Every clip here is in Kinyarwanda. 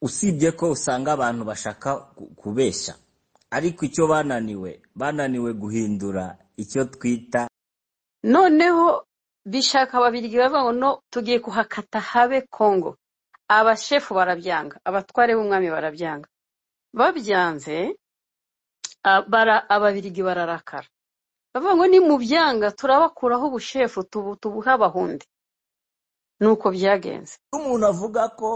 usibye ko usanga abantu bashaka kubeshya ariko icyo bananiwe bananiwe guhindura icyo twita noneho bishaka babirigi bavuga tugiye kuhakata habe kongo abashefu barabyanga abatware b'umwami barabyanga babyanze ababirigi bararakara bavuga ngo ni mu byanga turabakuraho ubushefu tubuha abahundi nuko byagenze umuntu avuga ko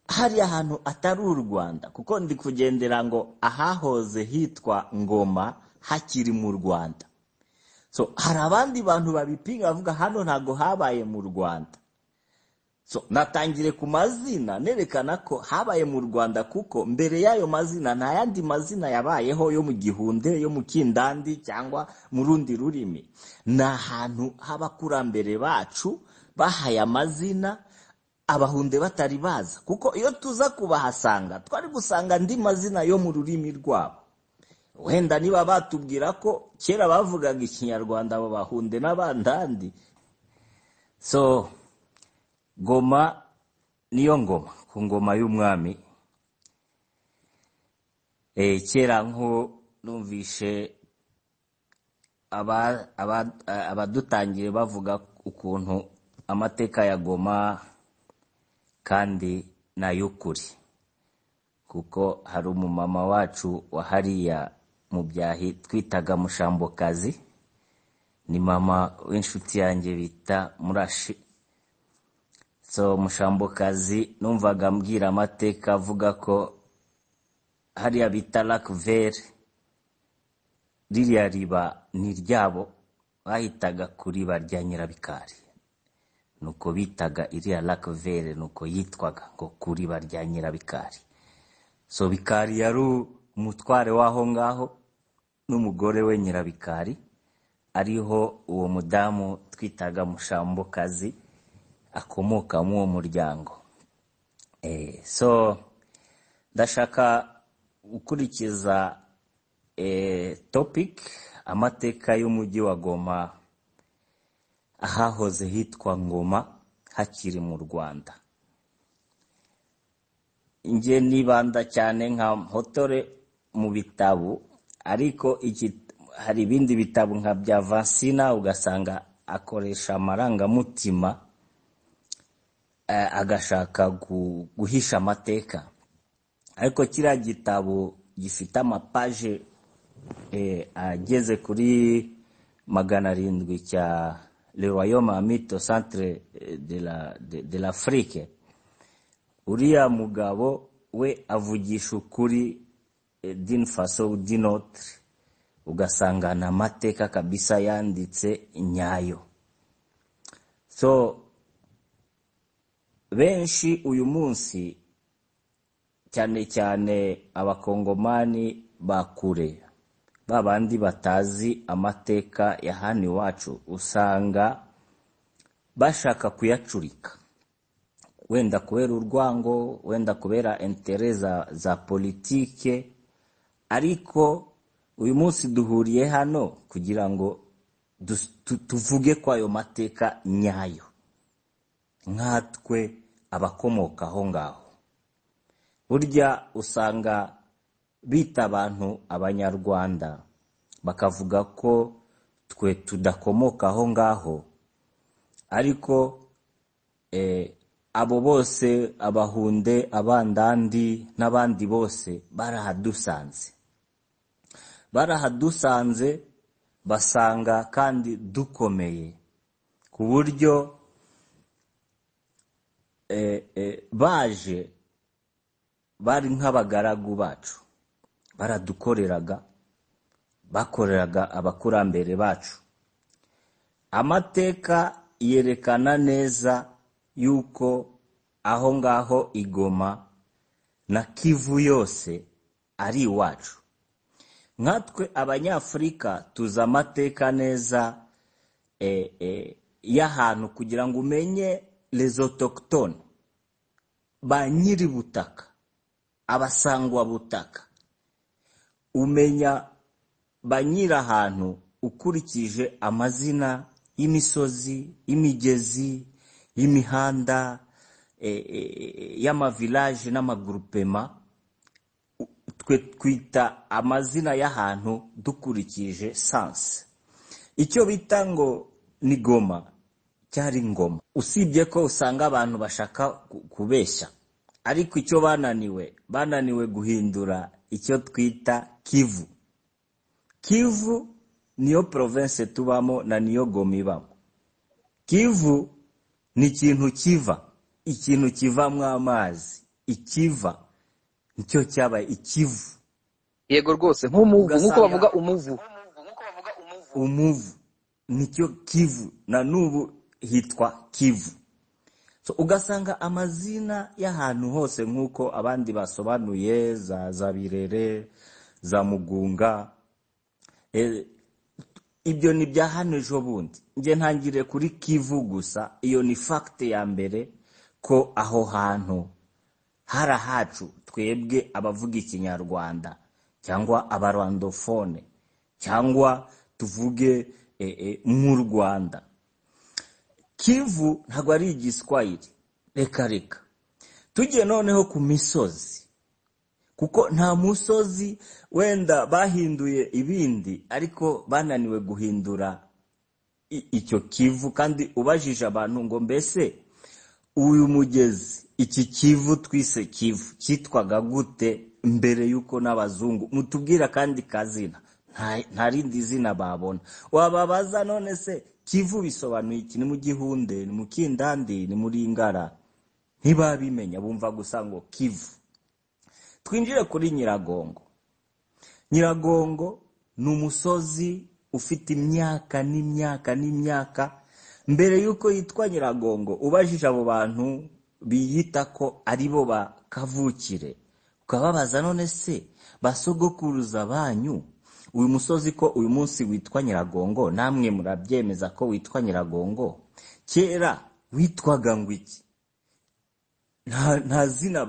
hari ahantu atari u rwanda kuko ndi kugendera ngo ahahoze hitwa ngoma hakiri mu rwanda so hari abandi bantu babipinga bavuga hano ntabwo habaye mu rwanda so natangire ku mazina nerekana ko habaye mu rwanda kuko mbere y'ayo mazina nta yandi mazina yabayeho yo mu gihunde yo mu kindandi cyangwa mu rundi rurimi ni ahantu h'abakurambere bacu bahaye amazina abahunde batari baza kuko iyo tuza kubahasanga twari gusanga andi mazina yo mu rurimi rwabo wenda niba batubwira ko kera bavugaga ikinyarwanda abo bahunde n'abandandi so ngoma niyo ngoma ku ngoma y'umwami kera numvishe abadutangiye bavuga ukuntu amateka ya goma kandi n'ay'ukuri kuko hari umumama wacu wa hariya mu byahi twitaga mushambokazi ni mama w'inshuti yanjye bita murashi so mushambokazi numvaga mbwira amateka avuga ko hariya bita rakuveri ririya riba ni ryabo bahitaga ku riba rya nyirabikari nuko bitaga iriya rakuveri nuko yitwaga ngo kuri ba rya nyirabikari so bikari yari umutware w'aho ngaho n'umugore we nyirabikari ariho uwo mudamu twitaga mushambokazi akomokamo uwo muryango so ndashaka gukurikiza topic amateka y'umujyi wa goma ahahoze hitwa ngoma hakiri mu rwanda njye nibanda cyane nka hotore mu bitabo ariko hari ibindi bitabo nka bya vansina ugasanga akoresha amarangamutima agashaka guhisha amateka ariko kiriya gitabo gifite amapaje ageze kuri magana arindwi cya le royaume amito centre de la de l'afrique uriya mugabo we avugisha ukuri din faso din autre ugasanga ni amateka kabisa yanditse nyayo so benshi uyu munsi cyane cyane abakongomani ba kure babandi batazi amateka ya hano iwacu usanga bashaka kuyacurika wenda kubera urwango wenda kubera intere za politike ariko uyu munsi duhuriye hano kugira ngo tuvuge ko ayo mateka nyayo nkatwe abakomoka aho ngaho burya usanga bita abantu abanyarwanda bakavuga ko twe tudakomoka aho ngaho ariko abo bose abahunde abandandi n'abandi bose barahadusanze barahadusanze basanga kandi dukomeye ku buryo baje bari nk'abagaragu bacu baradukoreraga bakoreraga abakurambere bacu amateka yerekana neza yuko aho ngaho igoma na kivu yose ari iwacu nkatwe abanyafurika tuzi amateka neza y'ahantu kugira ngo umenye rezotokitoni ba nyiributaka abasangwabutaka umenya ba nyiri ahantu ukurikije amazina y'imisozi y'imigezi y'imihanda y'amavilaje n'amagurupema twe twita amazina y'ahantu dukurikije sansi icyo bita ngo ni goma cyari ngoma usibye ko usanga abantu bashaka kubeshya ariko icyo bananiwe bananiwe guhindura icyo twita kivu kivu niyo province tubamo na niyo goma ibamo kivu ni ikintu kiva ikintu kivamwo amazi ikiva nicyo cyabaye ikivu yego rwose nk'umuvu nk'uko bavuga umuvu umuvu nicyo kivu na n'ubu hitwa kivu so ugasanga amazina y'ahantu hose nk'uko abandi basobanuye za za birere za mugunga ibyo ni ibya hano ejo bundi njye ntangire kuri kivu gusa iyo ni fagite ya mbere ko aho hantu hari ahacu twebwe abavuga ikinyarwanda cyangwa abarandofone cyangwa tuvuge nk'u rwanda kivu ntabwo ari igiswahili reka reka tugiye noneho ku misozi kuko nta musozi wenda bahinduye ibindi ariko bananiwe guhindura icyo kivu kandi ubajije abantu ngo mbese uyu mugezi iki kivu twise kivu cyitwaga gute mbere y'uko n'abazungu mutubwira kandi kazina nta rindi zina babona wababaza none se kivu bisobanuye iki ni mu gihunde ni mu kindandi ni muri ingara ntibabimenya bumva gusa ngo kivu twinjire kuri nyiragongo nyiragongo ni umusozi ufite imyaka n'imyaka n'imyaka mbere y'uko yitwa nyiragongo ubajije abo bantu biyita ko ari bo ba kavukire ukababaza none se basogokuruza banyu uyu musozi ko uyu munsi witwa nyiragongo namwe murabyemeza ko witwa nyiragongo kera witwaga ngo iki nta zina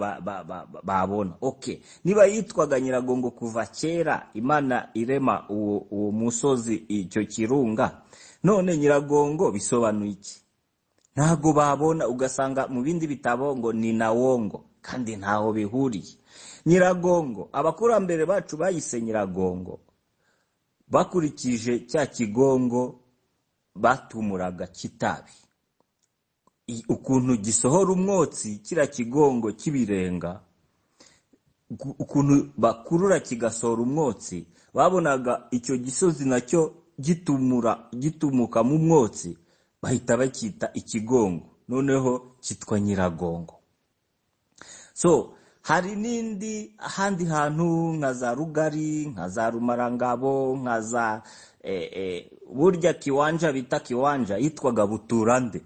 babona oke niba yitwaga nyiragongo kuva kera imana irema uwo musozi icyo kirunga none nyiragongo bisobanuye iki ntabwo babona ugasanga mu bindi bitabo ngo ni na wongo kandi ntaho bihuriye nyiragongo abakurambere bacu bayise nyiragongo bakurikije cya kigongo batumuraga kitabi ukuntu gisohora umwotsi kiriya kigongo cy'ibirenga ukuntu bakurura kigasohora umwotsi babonaga icyo gisozi nacyo gitumura gitumukamo umwotsi bahita bacyita ikigongo noneho cyitwa nyiragongo so hari n'indi ahandi hantu nka za rugari nka za rumarangabo nka za burya kiwanja bita kiwanja yitwaga buturande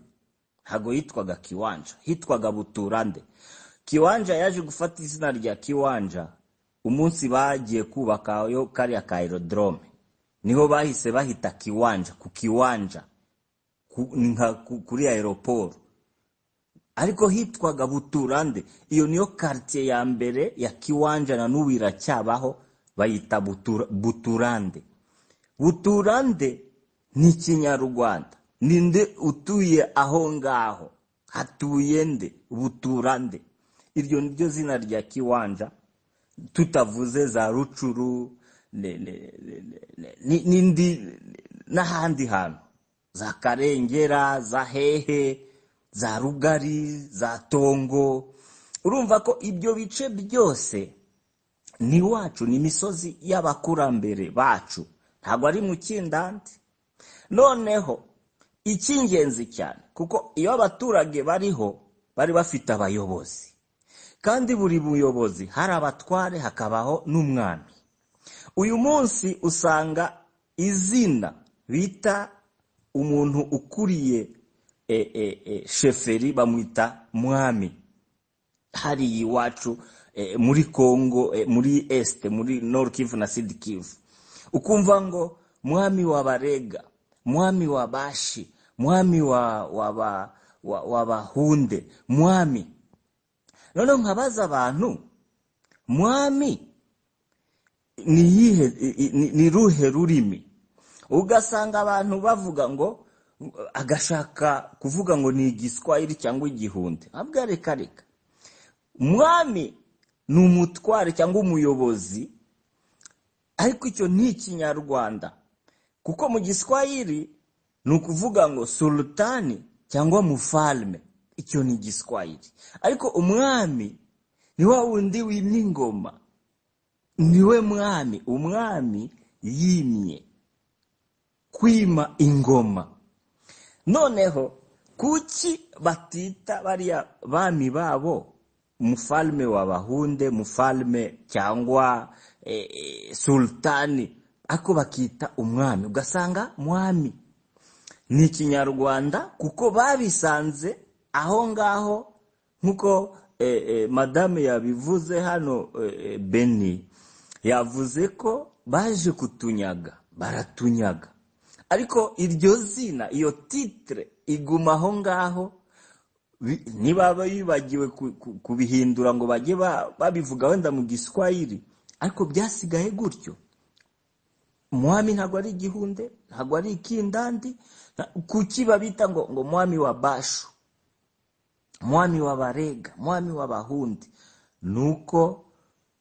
ntabwo yitwaga kiwanja hitwaga buturande kiwanja yaje gufata izina rya kiwanja umunsi bagiye kubakayo kariya ka aerodrome niho bahise bahita kiwanja ku kiwanja kuri aeroporo ariko hitwaga buturande iyo niyo karitsiye ya mbere ya kiwanja na n'ubu iracyabaho bayita buturande buturande ni ikinyarwanda ninde utuye aho ngaho hatuye nde buturande iryo ni ryo zina rya kiwanja tutavuze za rucuru n'indi n'ahandi hantu za karengera za hehe za rugari za tongo urumva ko ibyo bice byose ni iwacu ni imisozi y'abakurambere bacu ntabwo ari mu kindandi noneho icy'ingenzi cyane kuko iyo abaturage bariho bari bafite abayobozi kandi buri buyobozi hari abatware hakabaho n'umwami uyu munsi usanga izina bita umuntu ukuriye sheferi bamwita mwami hariya iwacu muri congo muri esite muri kivu na kivu ukumva ngo mwami wa barega mwami wa bashi mwami wa bahunde mwami noneho nkabaza abantu mwami ni ruhe rurimi ugasanga abantu bavuga ngo agashaka kuvuga ngo ni igiswahili cyangwa igihunde ntabwo reka reka umwami ni umutware cyangwa umuyobozi ariko icyo ni ikinyarwanda kuko mu giswahili ni ukuvuga ngo sultani cyangwa mufalme icyo ni igiswahili ariko umwami ni wa wundi w'ingoma niwe mwami umwami yimye kwima ingoma noneho kuki batita bariya bami babo umufalme w'abahunde mufalme cyangwa sultani ariko bakita umwami ugasanga mwami ni ikinyarwanda kuko babisanze aho ngaho nk'uko madame yabivuze hano beni yavuze ko baje kutunyaga baratunyaga ariko iryo zina iyo titire iguma aho ngaho niba bibagiwe kubihindura ngo bajye babivuga wenda mu giswahili ariko byasigaye gutyo mwami ntabwo ari igihunde ntabwo ari ikindandi kuki babita ngo ngo mwami wa bashu mwami w'abarega mwami w'abahundi ni uko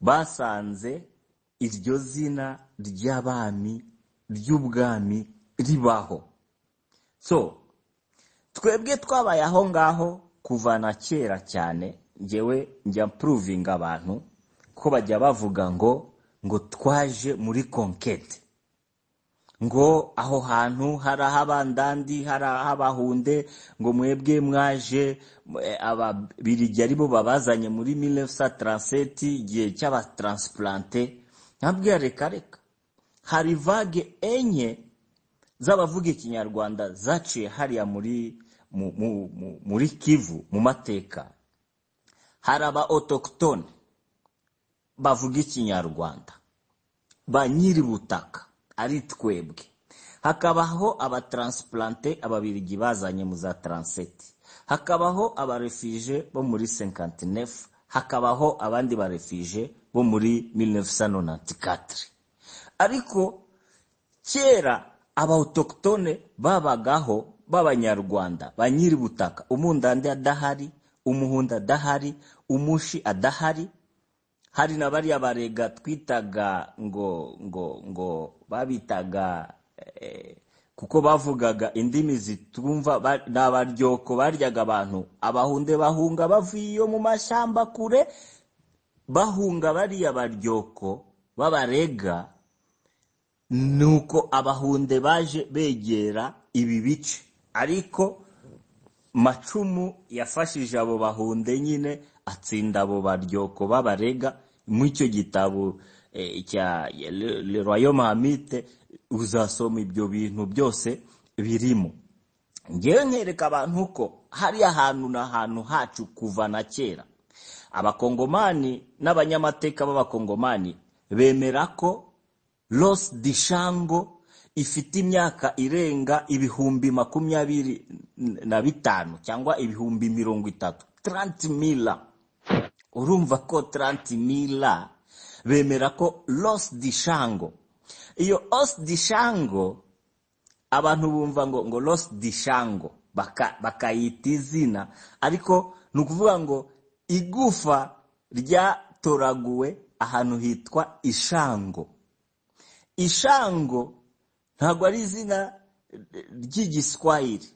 basanze iryo zina ry'abami ry'ubwami ribaho so twebwe twabaye aho ngaho kuva na kera cyane ngewe njya puruvinga abantu ko bajya bavuga ngo ngo twaje muri konkete ngo aho hantu hari ah'abandandi hari ah'abahunde ngo mwebwe mwaje ababirigi ari bo babazanye muri mirefusa taranseti igihe cy'abataransipurante ntabwo reka reka hari vage enye z'abavuga ikinyarwanda zaciye hariya muri kivu mu mateka hari aba otokitone bavuga ikinyarwanda ba nyir'ubutaka ari twebwe hakabaho abataransipurante ababirigi bazanye mu za taranseti hakabaho abarefije bo muri senkantinefu hakabaho abandi barefije bo muri mirefusa nantikatire ariko kera abawutokitone babagaho b'abanyarwanda ba nyir'ubutaka umundandi adahari umuhundi adahari umushi adahari hari na bariya barega twitaga ngo ngo ngo babitaga kuko bavugaga indimi zitumva ni abaryoko baryaga abantu abahunde bahunga bavuye iyo mu mashyamba kure bahunga bariya baryoko b'abarega ni uko abahunde baje begera ibi bice ariko macumu yafashije abo bahunde nyine atsinda abo baryoko b'abarega mu icyo gitabo cya royaume hamite uzasoma ibyo bintu byose birimo ngewe nkereka abantu ko hari ahantu n'ahantu hacu kuva na kera abakongomani n'abanyamateka b'abakongomani bemera ko rosi dishango ifite imyaka irenga ibihumbi makumyabiri na bitanu cyangwa ibihumbi mirongo itatu taranti mila urumva ko taranti mila bemera ko rosi dishango iyo osi dishango abantu bumva ngo ngo rosi dishango bakayita izina ariko ni ukuvuga ngo igufa ryatoraguwe ahantu hitwa ishango ishango ntabwo ari izina ry'igiswahili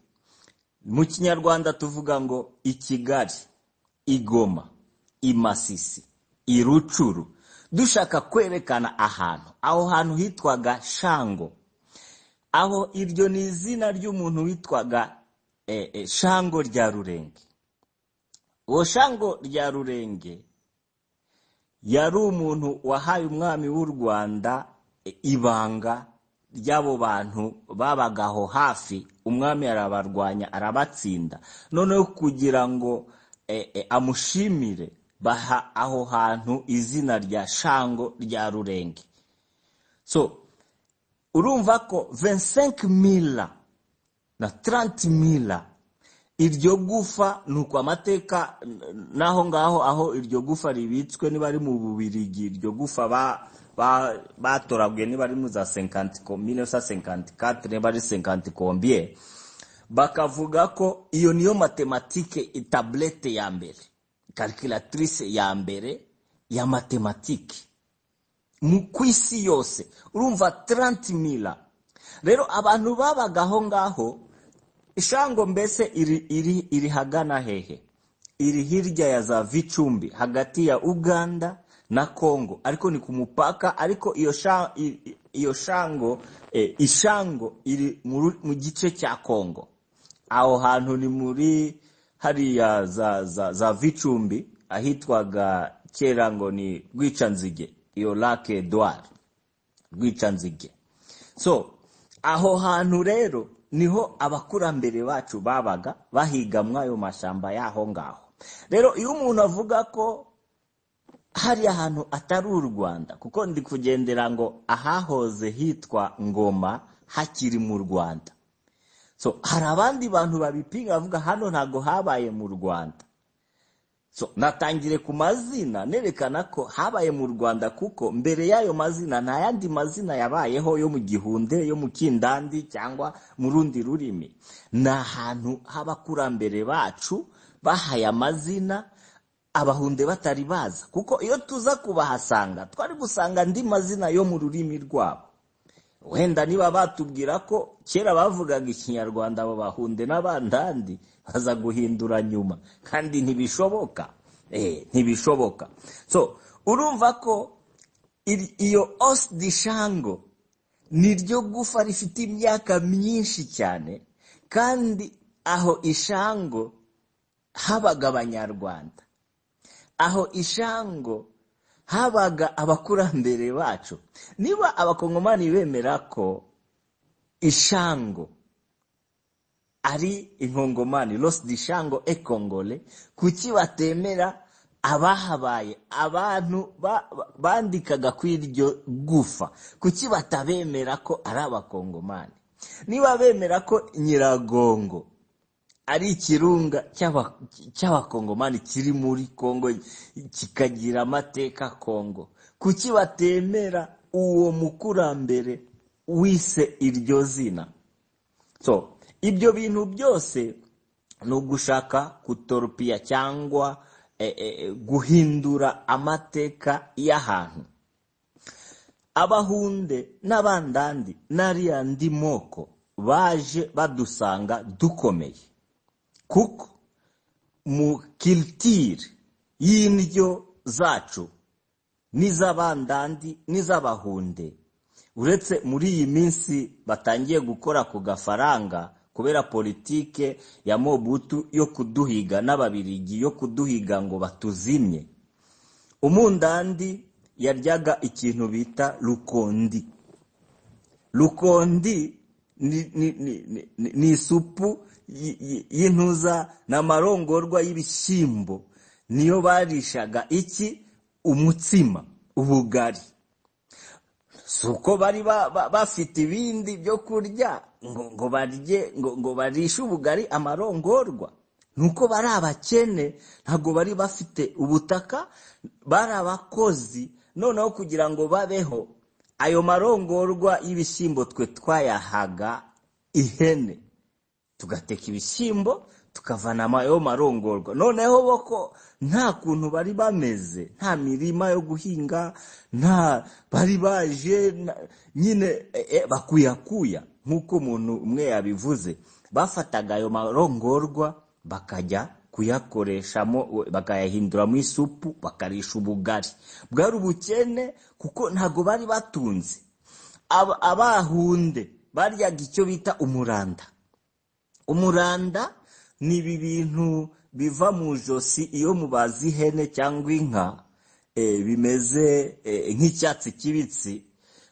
mu kinyarwanda tuvuga ngo i kigali igoma imasisi irucuru dushaka kwerekana ahantu aho hantu hitwaga shango aho iryo ni izina ry'umuntu witwaga shango rya rurenge uwo shango rya rurenge yari umuntu wahaye umwami w'u rwanda ibanga ry'abo bantu babagaho hafi umwami arabarwanya arabatsinda noneho kugira ngo amushimire baha aho hantu izina rya shango rya rurenge so urumva ko vensenke mila na taranti mila iryo gufa ni uko amateka n'aho ngaho aho iryo gufa ribitswe niba ari mu bubirigi iryo gufa batorabwiye niba ari mu za senkanti komine za senkanti katire niba ari senkanti kombiye bakavuga ko iyo niyo matematike itaburete ya mbere karikiratirise ya mbere ya matematike mu ku isi yose urumva taranti mira rero abantu babaga aho ngaho ishango mbese iri iri iri hagana hehe iri hirya ya za vicumbi hagati ya uganda na congo ariko ni ku mupaka ariko iyo sha- i- iyo shango eh, ishango iri mu mu gice cya congo aho hantu ni muri hariya za za za vicumbi ahitwaga kera ngo ni rwicanzige iyo lake edouard rwicanzige so aho hantu rero niho abakurambere bacu babaga bahiga muri ayo mashyamba y'aho ngaho rero iyo umuntu avuga ko hari ahantu atari u rwanda kuko ndi kugendera ngo ahahoze hitwa ngoma hakiri mu rwanda so hari abandi bantu babipinga bavuga hano ntabwo habaye mu rwanda so natangire ku mazina nerekana ko habaye mu rwanda kuko mbere y'ayo mazina nta yandi mazina yabayeho yo mu gihunde yo mu kindandi cyangwa mu rundi rurimi ni ahantu h'abakurambere bacu bahaye amazina abahunde batari baza kuko iyo tuza kubahasanga twari gusanga andi mazina yo mu rurimi rwabo wenda niba batubwira ko kera bavugaga ikinyarwanda abo bahunde n'abandandi baza guhindura nyuma kandi ntibishoboka eh ntibishoboka so urumva ko iri- iyo os di shango niryo gufa rifite imyaka myinshi cyane kandi aho ishango habaga abanyarwanda aho ishango habaga abakurambere bacu niba abakongomani bemera ko ishango ari inkongomani rosi di shango ekongole kuki batemera abahabaye abantu ba- ba- bandikaga ku iryo gufa kuki batabemera ko ari abakongomani niba bemera ko nyiragongo ari ikirunga cy'aba- cy'abakongomani kiri muri kongo kikagira amateka kongo kuki batemera uwo mukurambere wise iryo zina so ibyo bintu byose ni ugushaka kutorupiya cyangwa eh, eh, guhindura amateka y'ahantu abahunde n'abandandi n'ariya ndi moko baje badusanga dukomeye kuko mu kilitire y'indyo zacu n'iz'abandandi n'iz'abahunde uretse muri iyi minsi batangiye gukora ku gafaranga kubera politike ya mobutu yo kuduhiga n'ababirigi yo kuduhiga ngo batuzimye umundandi yaryaga ikintu bita rukondi rukondi ni ni- ni- ni- ni- ni isupu y- y- y'intuza n'amarongorwa y'ibishyimbo niyo barishaga iki umutsima ubugari si uko bari ba- ba- bafite ibindi byo kurya ngo ngo barye ngo ngo barishe ubugari amarongorwa nuko bari abakene ntabwo bari bafite ubutaka bari abakozi noneho kugira ngo babeho ayo marongorwa y'ibishyimbo twe twayahaga ihene tugateka ibishyimbo tukavanamo ayo marongorwa noneho bo ko nta kuntu bari bameze nta mirima yo guhinga nta bari baje na- nyine eh, eh, bakuyakuya nk'uko umuntu umwe yabivuze bafataga ayo marongorwa bakajya kuyakoreshamo we- bakayahinduramo isupu bakarisha ubugari bwari ubukene kuko ntabwo bari batunze Aba- abahunde baryaga icyo bita umuranda umuranda ni ibi bintu biva mu ijosi iyo mubaze ihene cyangwa inka eh, bimeze eh, nk'icyatsi kibisi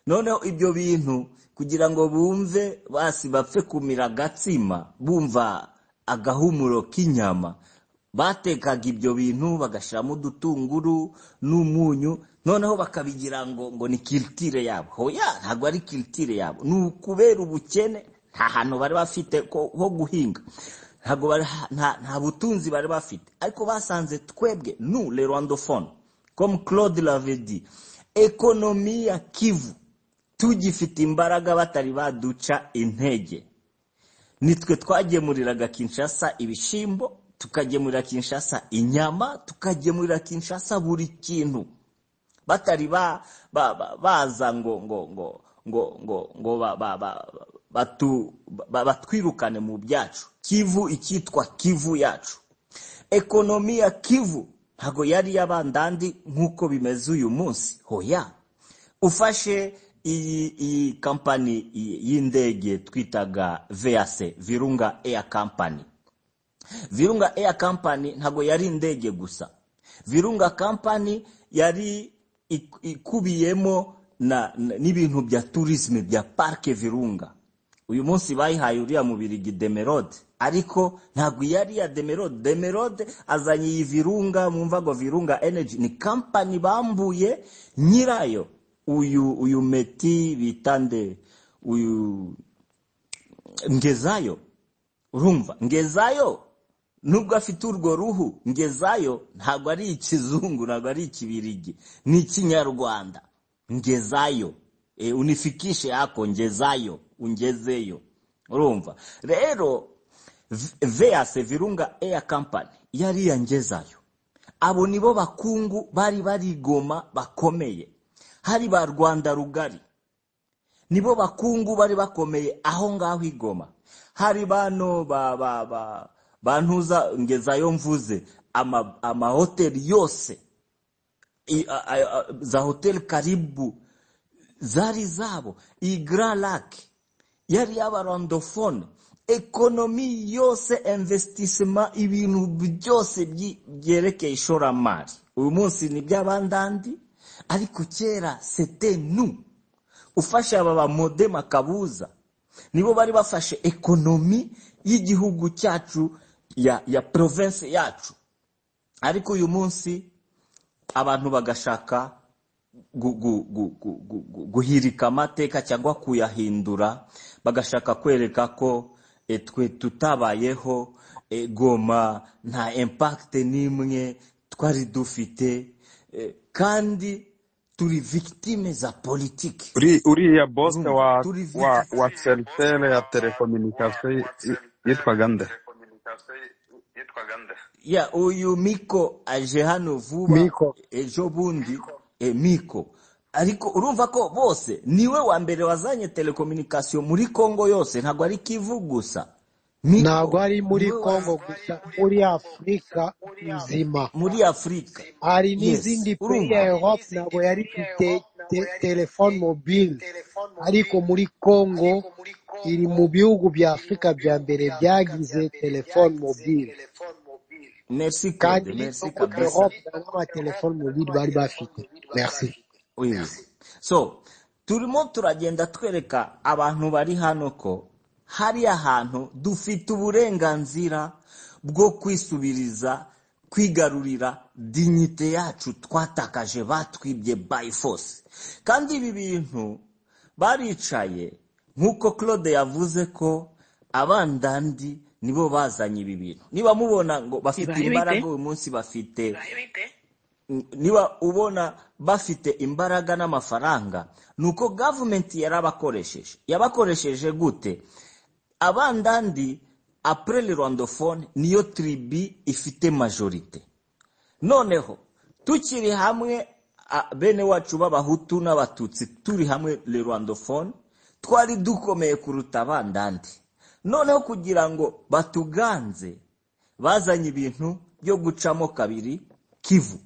noneho ibyo bintu kugira ngo bumve basi bapfe kumira agatsima bumva agahumuro k'inyama batekaga ibyo bintu bagashyiramo udutunguru n'umunyu noneho bakabigira ngo ngo ni kiritire yabo hoya ntabwo ari kiritire yabo ni ukubera ubukene nta hantu bari bafite ko- ho guhinga ntabwo bari nta nta butunzi bari bafite ariko basanze twebwe nu le rwandofone comme claude lavedi ekonomi ya kivu tugifite imbaraga batari baduca intege nitwe twagemuriraga kinshasa ibishyimbo tukagemurira kinshasa inyama tukagemurira kinshasa buri kintu batari baza ngo ngo ngo ngo ngo ngo batwirukane mu byacu kivu icyitwa kivu yacu ekonomi ya kivu ntabwo yari iy'abandandi nk'uko bimeze uyu munsi hoya ufashe iyi iyi kampani y'indege twitaga veyase virunga eya kampani virunga eya kampani ntabwo yari indege gusa virunga kampani yari ikubiyemo n'ibintu bya turisme bya parike virunga uyu munsi bayihaye uriya mubirigi demerode ariko ntabwo iyo ari iya demerode demerode azanye iyi virunga mwumva ngo virunga energy ni kampani bambuye nyirayo uyu uyu meti bitande uyu ngezayo urumva ngezayo nubwo afite urwo ruhu ngezayo ntabwo ari ikizungu ntabwo ari ikibirigi ni ikinyarwanda ngezayo unifikishe yako ngezayo ungezeyo urumva rero veyase virunga eya kampani yari yangezayo abo nibo bakungu bari barigoma bakomeye hari ba rwanda rugari nibo bakungu bari bakomeye aho ngaho igoma hari bano ba ba ba bantuza ngezayo mvuze amahoteli yose za hoteli karibu zari zabo iyi gara lake yari y'abarandofone ekonomi yose imvesitisima ibintu byose byerekeye ishoramari uyu munsi ni iby'abandandi ariko kera sete nu ufashe aba bamode makabuza nibo bari bafashe ekonomi y'igihugu cyacu ya ya province yacu ariko uyu munsi abantu bagashaka guhirika amateka cyangwa kuyahindura bagashaka kwereka ko twe tutabayeho goma nta impakite n'imwe twari dufite kandi turi victime za politiki uriya bose wa turi wa victime wa seriveri ya telekominikasiyo yitwaga nde ya uyu miko aje hano vuba miko ejo bundi e, miko ariko urumva ko bose niwe wa mbere wazanye telekominikasiyo muri kongo yose ntabwo ari kivu gusa ntabwo miko ari muri niwe wa congo gusa muri afurika nzima muri afurika hari yes n'izindi peyi ya urumva europe ntabwo yari ifite te- telefone mobile ariko muri congo iri mu bihugu bya afurika bya mbere byagize telefone mobile merci kandi no claude merci muri kabisa europe nta n'amatelefone mobile bari bafite merci oui so turimo turagenda twereka abantu bari hano ko hari ahantu dufite uburenganzira bwo kwisubiriza kwigarurira dignite yacu twatakaje batwibye by force kandi ibi bintu baricaye nk'uko claude yavuze ko abandandi nibo bazanye ibi bintu niba mubona ngo bafite bibaye bite imbaraga uyu munsi bafite niba ubona bafite imbaraga n'amafaranga ni uko gavumenti yarabakoresheje yabakoresheje gute abandandi apurere rwandofone niyo tiribi ifite majorite noneho tukiri hamwe a- bene wacu b'abahutu n'abatutsi turi hamwe le rwandofone twari dukomeye kuruta abandandi noneho kugira ngo batuganze bazanye ibintu byo gucamo kabiri kivu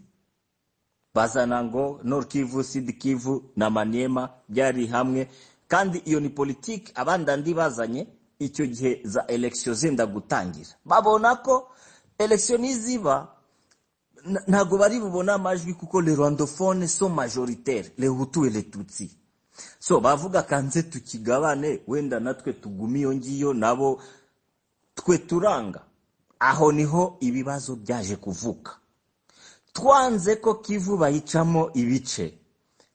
bazana ngo Nord Kivu, Sud Kivu na Maniema byari hamwe kandi iyo ni politiki abandandi bazanye icyo gihe za elekisiyo zenda gutangira babona ko elekisiyo niziba na- ntabwo bari bubone amajwi kuko le rwandophone so majoritaire le hutu et le tutsi so bavuga kanze tukigabane wenda natwe tugume iyo ngiyo nabo twe turanga aho niho ibibazo byaje kuvuka twanze ko kivu bayicamo ibice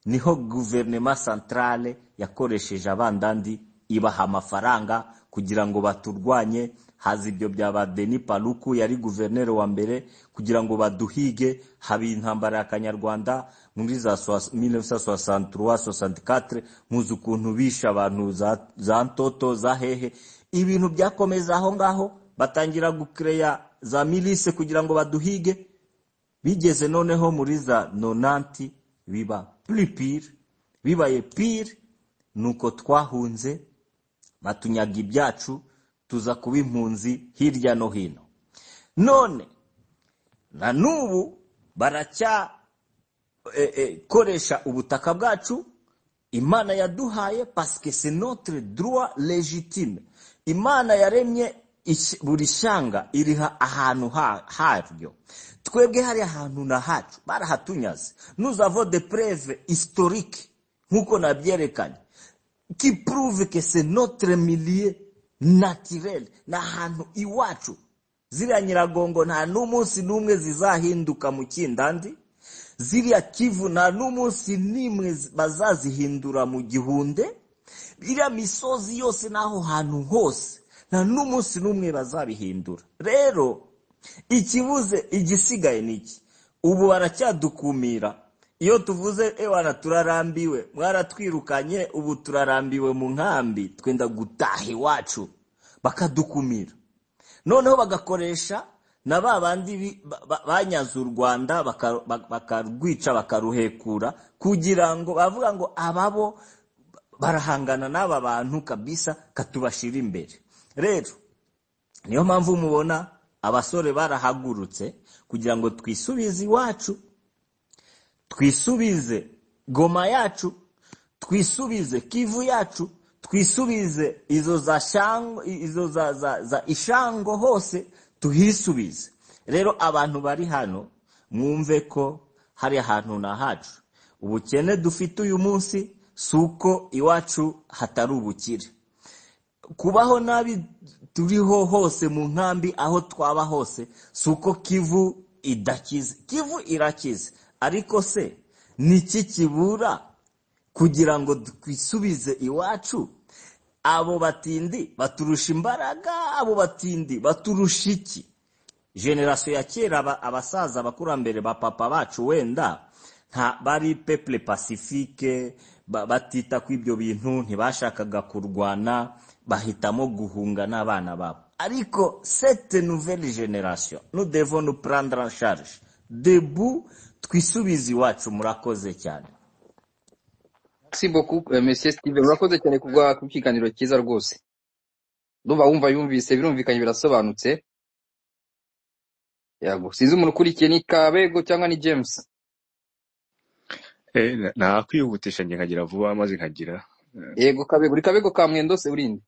niho guverinoma santarale yakoresheje abandandi ibaha amafaranga kugira ngo baturwanye haza ibyo byaba deni paruku yari guverineri wa mbere kugira ngo baduhige haba intambara ya kanyarwanda muri za 1963 muzi ukuntu bishe abantu za, za ntoto za hehe ibintu byakomeza aho ngaho batangira gukireya za milise kugira ngo baduhige bigeze noneho muri za nonanti biba puripire bibaye pire nuko twahunze batunyaga ibyacu tuza kuba impunzi hirya no hino none na n'ubu baracyakoresha ubutaka bwacu imana yaduhaye pasike se notre droit legitime imana yaremye buri shyanga iriha ahantu haryo twebwe hari ahantu na hacu barahatunyaze nuzavo de preve historique nk'uko nabyerekanye kipuruve ke se notre milieu naturel ni ahantu iwacu ziriya nyiragongo nta n'umunsi n'umwe zizahinduka mu kindandi ziriya kivu nta n'umunsi n'imwe bazazihindura mu gihunde iriya misozi yose n'aho hantu hose nta n'umunsi n'umwe bazabihindura rero ikibuze igisigaye ni iki ubu baracyadukumira iyo tuvuze ewana turarambiwe mwaratwirukanye ubu turarambiwe mu nkambi twenda gutaha iwacu bakadukumira noneho bagakoresha na ba bandi banyaze u rwanda bakarwica bakaruhekura kugira ngo bavuga ngo ababo barahangana n'aba bantu kabisa katubashira imbere rero niyo mpamvu mubona abasore barahagurutse kugira ngo twisubize iwacu twisubize goma yacu twisubize kivu yacu twisubize izo za shango izo za za za ishango hose tuhisubize rero abantu bari hano mwumve ko hari ahantu na hacu ubukene dufite uyu munsi si uko iwacu hatari ubukire kubaho nabi turiho hose mu nkambi aho twaba hose si uko kivu idakize kivu irakize ariko se niki kibura kugira ngo twisubize iwacu abo batindi baturusha imbaraga abo batindi baturusha iki generasiyo ya kera abasaza abakurambere ba papa bacu wenda bari pepule pasifike batita ku ibyo bintu ntibashakaga kurwana bahitamo guhunga n'abana babo ariko sete nuveri generasiyo nudevo nuprandara sharije debu twisubize iwacu murakoze cyane mesiye sitiven murakoze cyane ku kiganiro cyiza rwose ndumva wumva yumvise birumvikanye birasobanutse yego sinzi umuntu ukurikiye ni kabego cyangwa ni james nakwihutisha njye nkagira vuba maze nkagira yego kabego uri kabego ka mwendo se urinde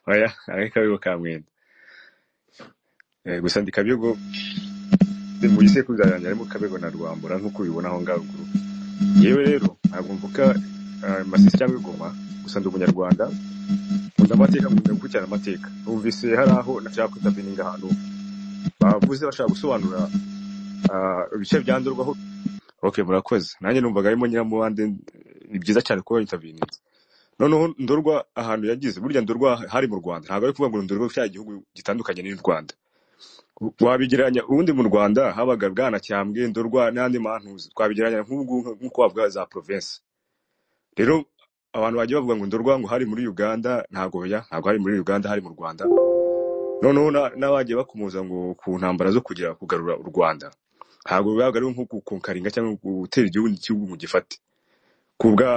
oya ari kabego ka mwendo gusa ndi kabego mu gisekuruza yanjye harimo kabego na rwambura nk'uko ubibona aho ngaho gurupe yewe rero ntabwo mvuga masisi cyangwa ingoma gusa ndi umunyarwanda nkunda amateka nkunda gukurikirana amateka numvise hari aho nashaka kwita bininga ahantu bavuze bashaka gusobanura ibice byandurwaho ok murakoze nanjye numvaga arimo nyiramubande ni byiza cyane kuba yitabininze noneho ndorwa ahantu yagize burya ndorwa hari mu rwanda ntabwo ari kuvuga ngo ndorwa cya gihugu gitandukanye n'u rwanda wabigereranya ubundi mu rwanda habaga bwanacyambwe ndorwa n'andi mantuza twabigereranya nk'uko wavuga za provinsi rero abantu bagiye bavuga ngo ndorwa ngo hari muri uganda ntabwo ya ntabwo hari muri uganda hari mu rwanda noneho n'abagiye bakumuza ngo ku ntambara zo kugira kugarura u rwanda ntabwo bibaga ari nko gukonkaringa cyangwa gutera igihugu igihugu mu gifate ku bwa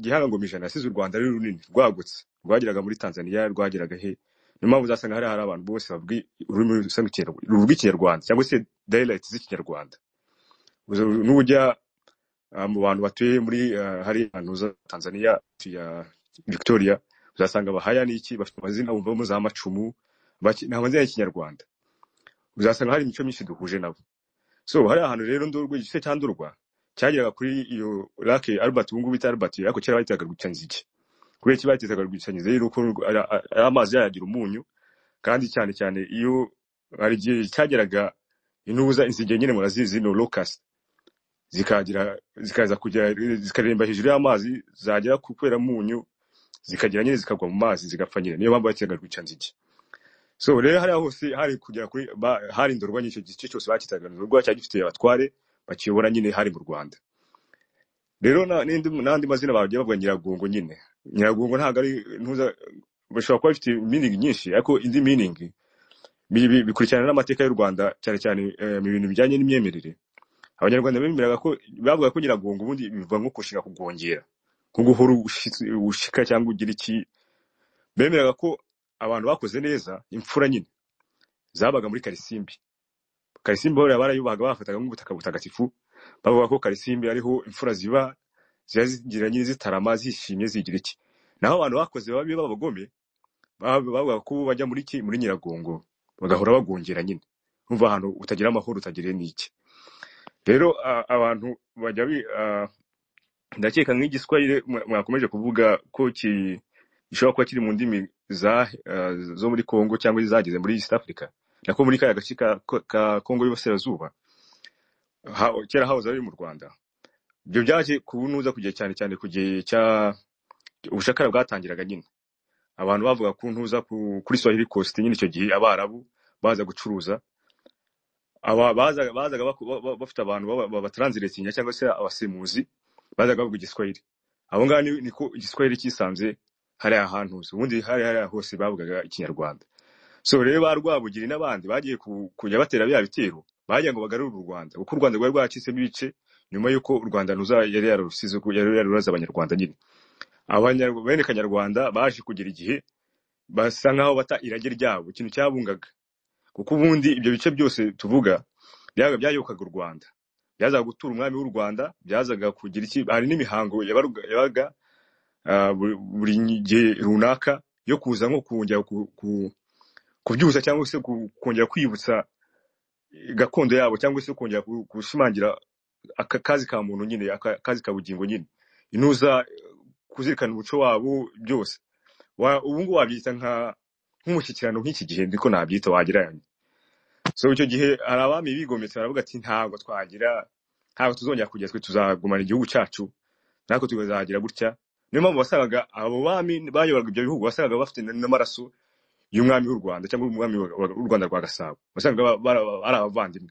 gihangangombijana yasize u rwanda ari runini rwagutse rwageraga muri tanzania rwageraga he niyo mpamvu uzasanga hari hari abantu bose bavuga ururimi ruvuga ikinyarwanda cyangwa se dayilayiti z'ikinyarwanda n'ubujya mu bantu batuye muri hari ahantu za tanzania ya victoria uzasanga bahaya n'iki bafite amazina wumvamo za macumu ni amazina y'ikinyarwanda uzasanga hari imico myinshi duhuje nabo so hari ahantu rero ndurwa igice cyandurwa cyageraga kuri iyo lake albert ubu ngubu bita albert ariko kera bahitaga gucanzige kubera iki batezaga rwisanyize yuko ari amazi yayagira umunyu kandi cyane cyane iyo hari igihe cyageraga intuza inzige nyine murazizi no locust zikagira zikaza kujya zikaremba hejuru y'amazi zagera ku kubera munyu zikagira nyine zikagwa mu mazi zigapfa nyine niyo mpamvu bakitaga rwicanzige so rero hariya hose hari kugera kuri ba- hari indorwa nyinshi igice cyose bakitaga indorwa cyari gifite abatware bakiyobora nyine hari mu rwanda rero na- n'indi- n'andi mazina bagiye bavuga nyiragongo nyine nyiragongo ntabwo ari ntuza bishobora kuba bifite meaning nyinshi ariko indi meaning bi- bi- bikurikirana n'amateka y'u rwanda cyane cyane eh, mu bintu bijyanye n'imyemerere abanyarwanda bemeraga ko bavuga ko nyiragongo ubundi biva nko kushinga kugongera nko guhora ushitsi- ushika cyangwa ugira iki bemeraga ko abantu bakoze neza imfura nyine zabaga muri karisimbi karisimbi bahora barayubahaga bafataga nk'ubutaka butagatifu bavuga ko karisimbi ariho imfura ziba ziba zigira nyine zitarama zishimye zigira iki naho abantu bakoze babi b'abagome bab- bavuga ko bajya muri ki muri nyiragongo bagahora bagongera nyine umva ahantu utagira amahoro utagiriye n'iki rero a- abantu bajya bi- a- ndakeka nk'igiswahili mwa- mwakomeje kuvuga ko ki- gishobora kuba kiri mu ndimi za eh, zo muri congo cyangwa izageze muri east africa nako muri kaya gace ka ko- ka congo y'uburasirazuba ha- kera hahoze ari mu rwanda ibyo byaje kunuza ku gihe cyane cyane ku gihe cya ubushakara bwatangiraga nyine abantu bavuga ku ntuza ku- kuri swahili coast nyine icyo gihe abarabu baza gucuruza aba bazaga bazaga baku- ba- ba- bafite abantu baba- babatransiletinga cyangwa se abasemuzi bazaga bavuga igiswahili abo ngabo ni- niko igiswahili cyisanze hariya hantu hose ubundi hariya hariya hose bavugaga ikinyarwanda so rero ba rwabugiri n'abandi bagiye ku- kujya batera bya bitero bagira ngo bagarure u rwanda kuko u rwanda rwari rwacitsemo ibice nyuma y'uko u rwanda ruza yari yarusize ko yari yaruraze abanyarwanda nyine Abanya- bene kanyarwanda baje kugira igihe basa nkaho bata irage ryabo ikintu cyabungaga kuko ubundi ibyo bice byose tuvuga byabaga byayobokaga u Rwanda byazaga gutura umwami w'u Rwanda byazaga kugira iki hari n'imihango yabaruga- yabaga ah, buri buri gihe runaka yo kuza nko kongera ku- ku- kubyuza cyangwa se ku- kongera kwibutsa gakondo yabo cyangwa se kongera ku- gushimangira aka kazi ka muntu nyine aka kazi ka bugingo nyine intuza eh, kuzirikana umuco wabo byose Wa- ubu ngubu wabyita nka- nk'umushyikirano nk'iki gihe ndiko nabyita wagereranya so icyo gihe hari abami bigometse baravuga ati ntabwo twagira ntabwo tuzongera kujya twe tuzagumana igihugu cyacu natwe tukazagira gutya niyo mpamvu wasangaga abo bami bayoboraga ibyo bihugu wasangaga bafite n- n'amaraso y'umwami w'u rwanda cyangwa umwami w'u rwanda rwa gasabo wasangaga ba- bara- ari abavandimwe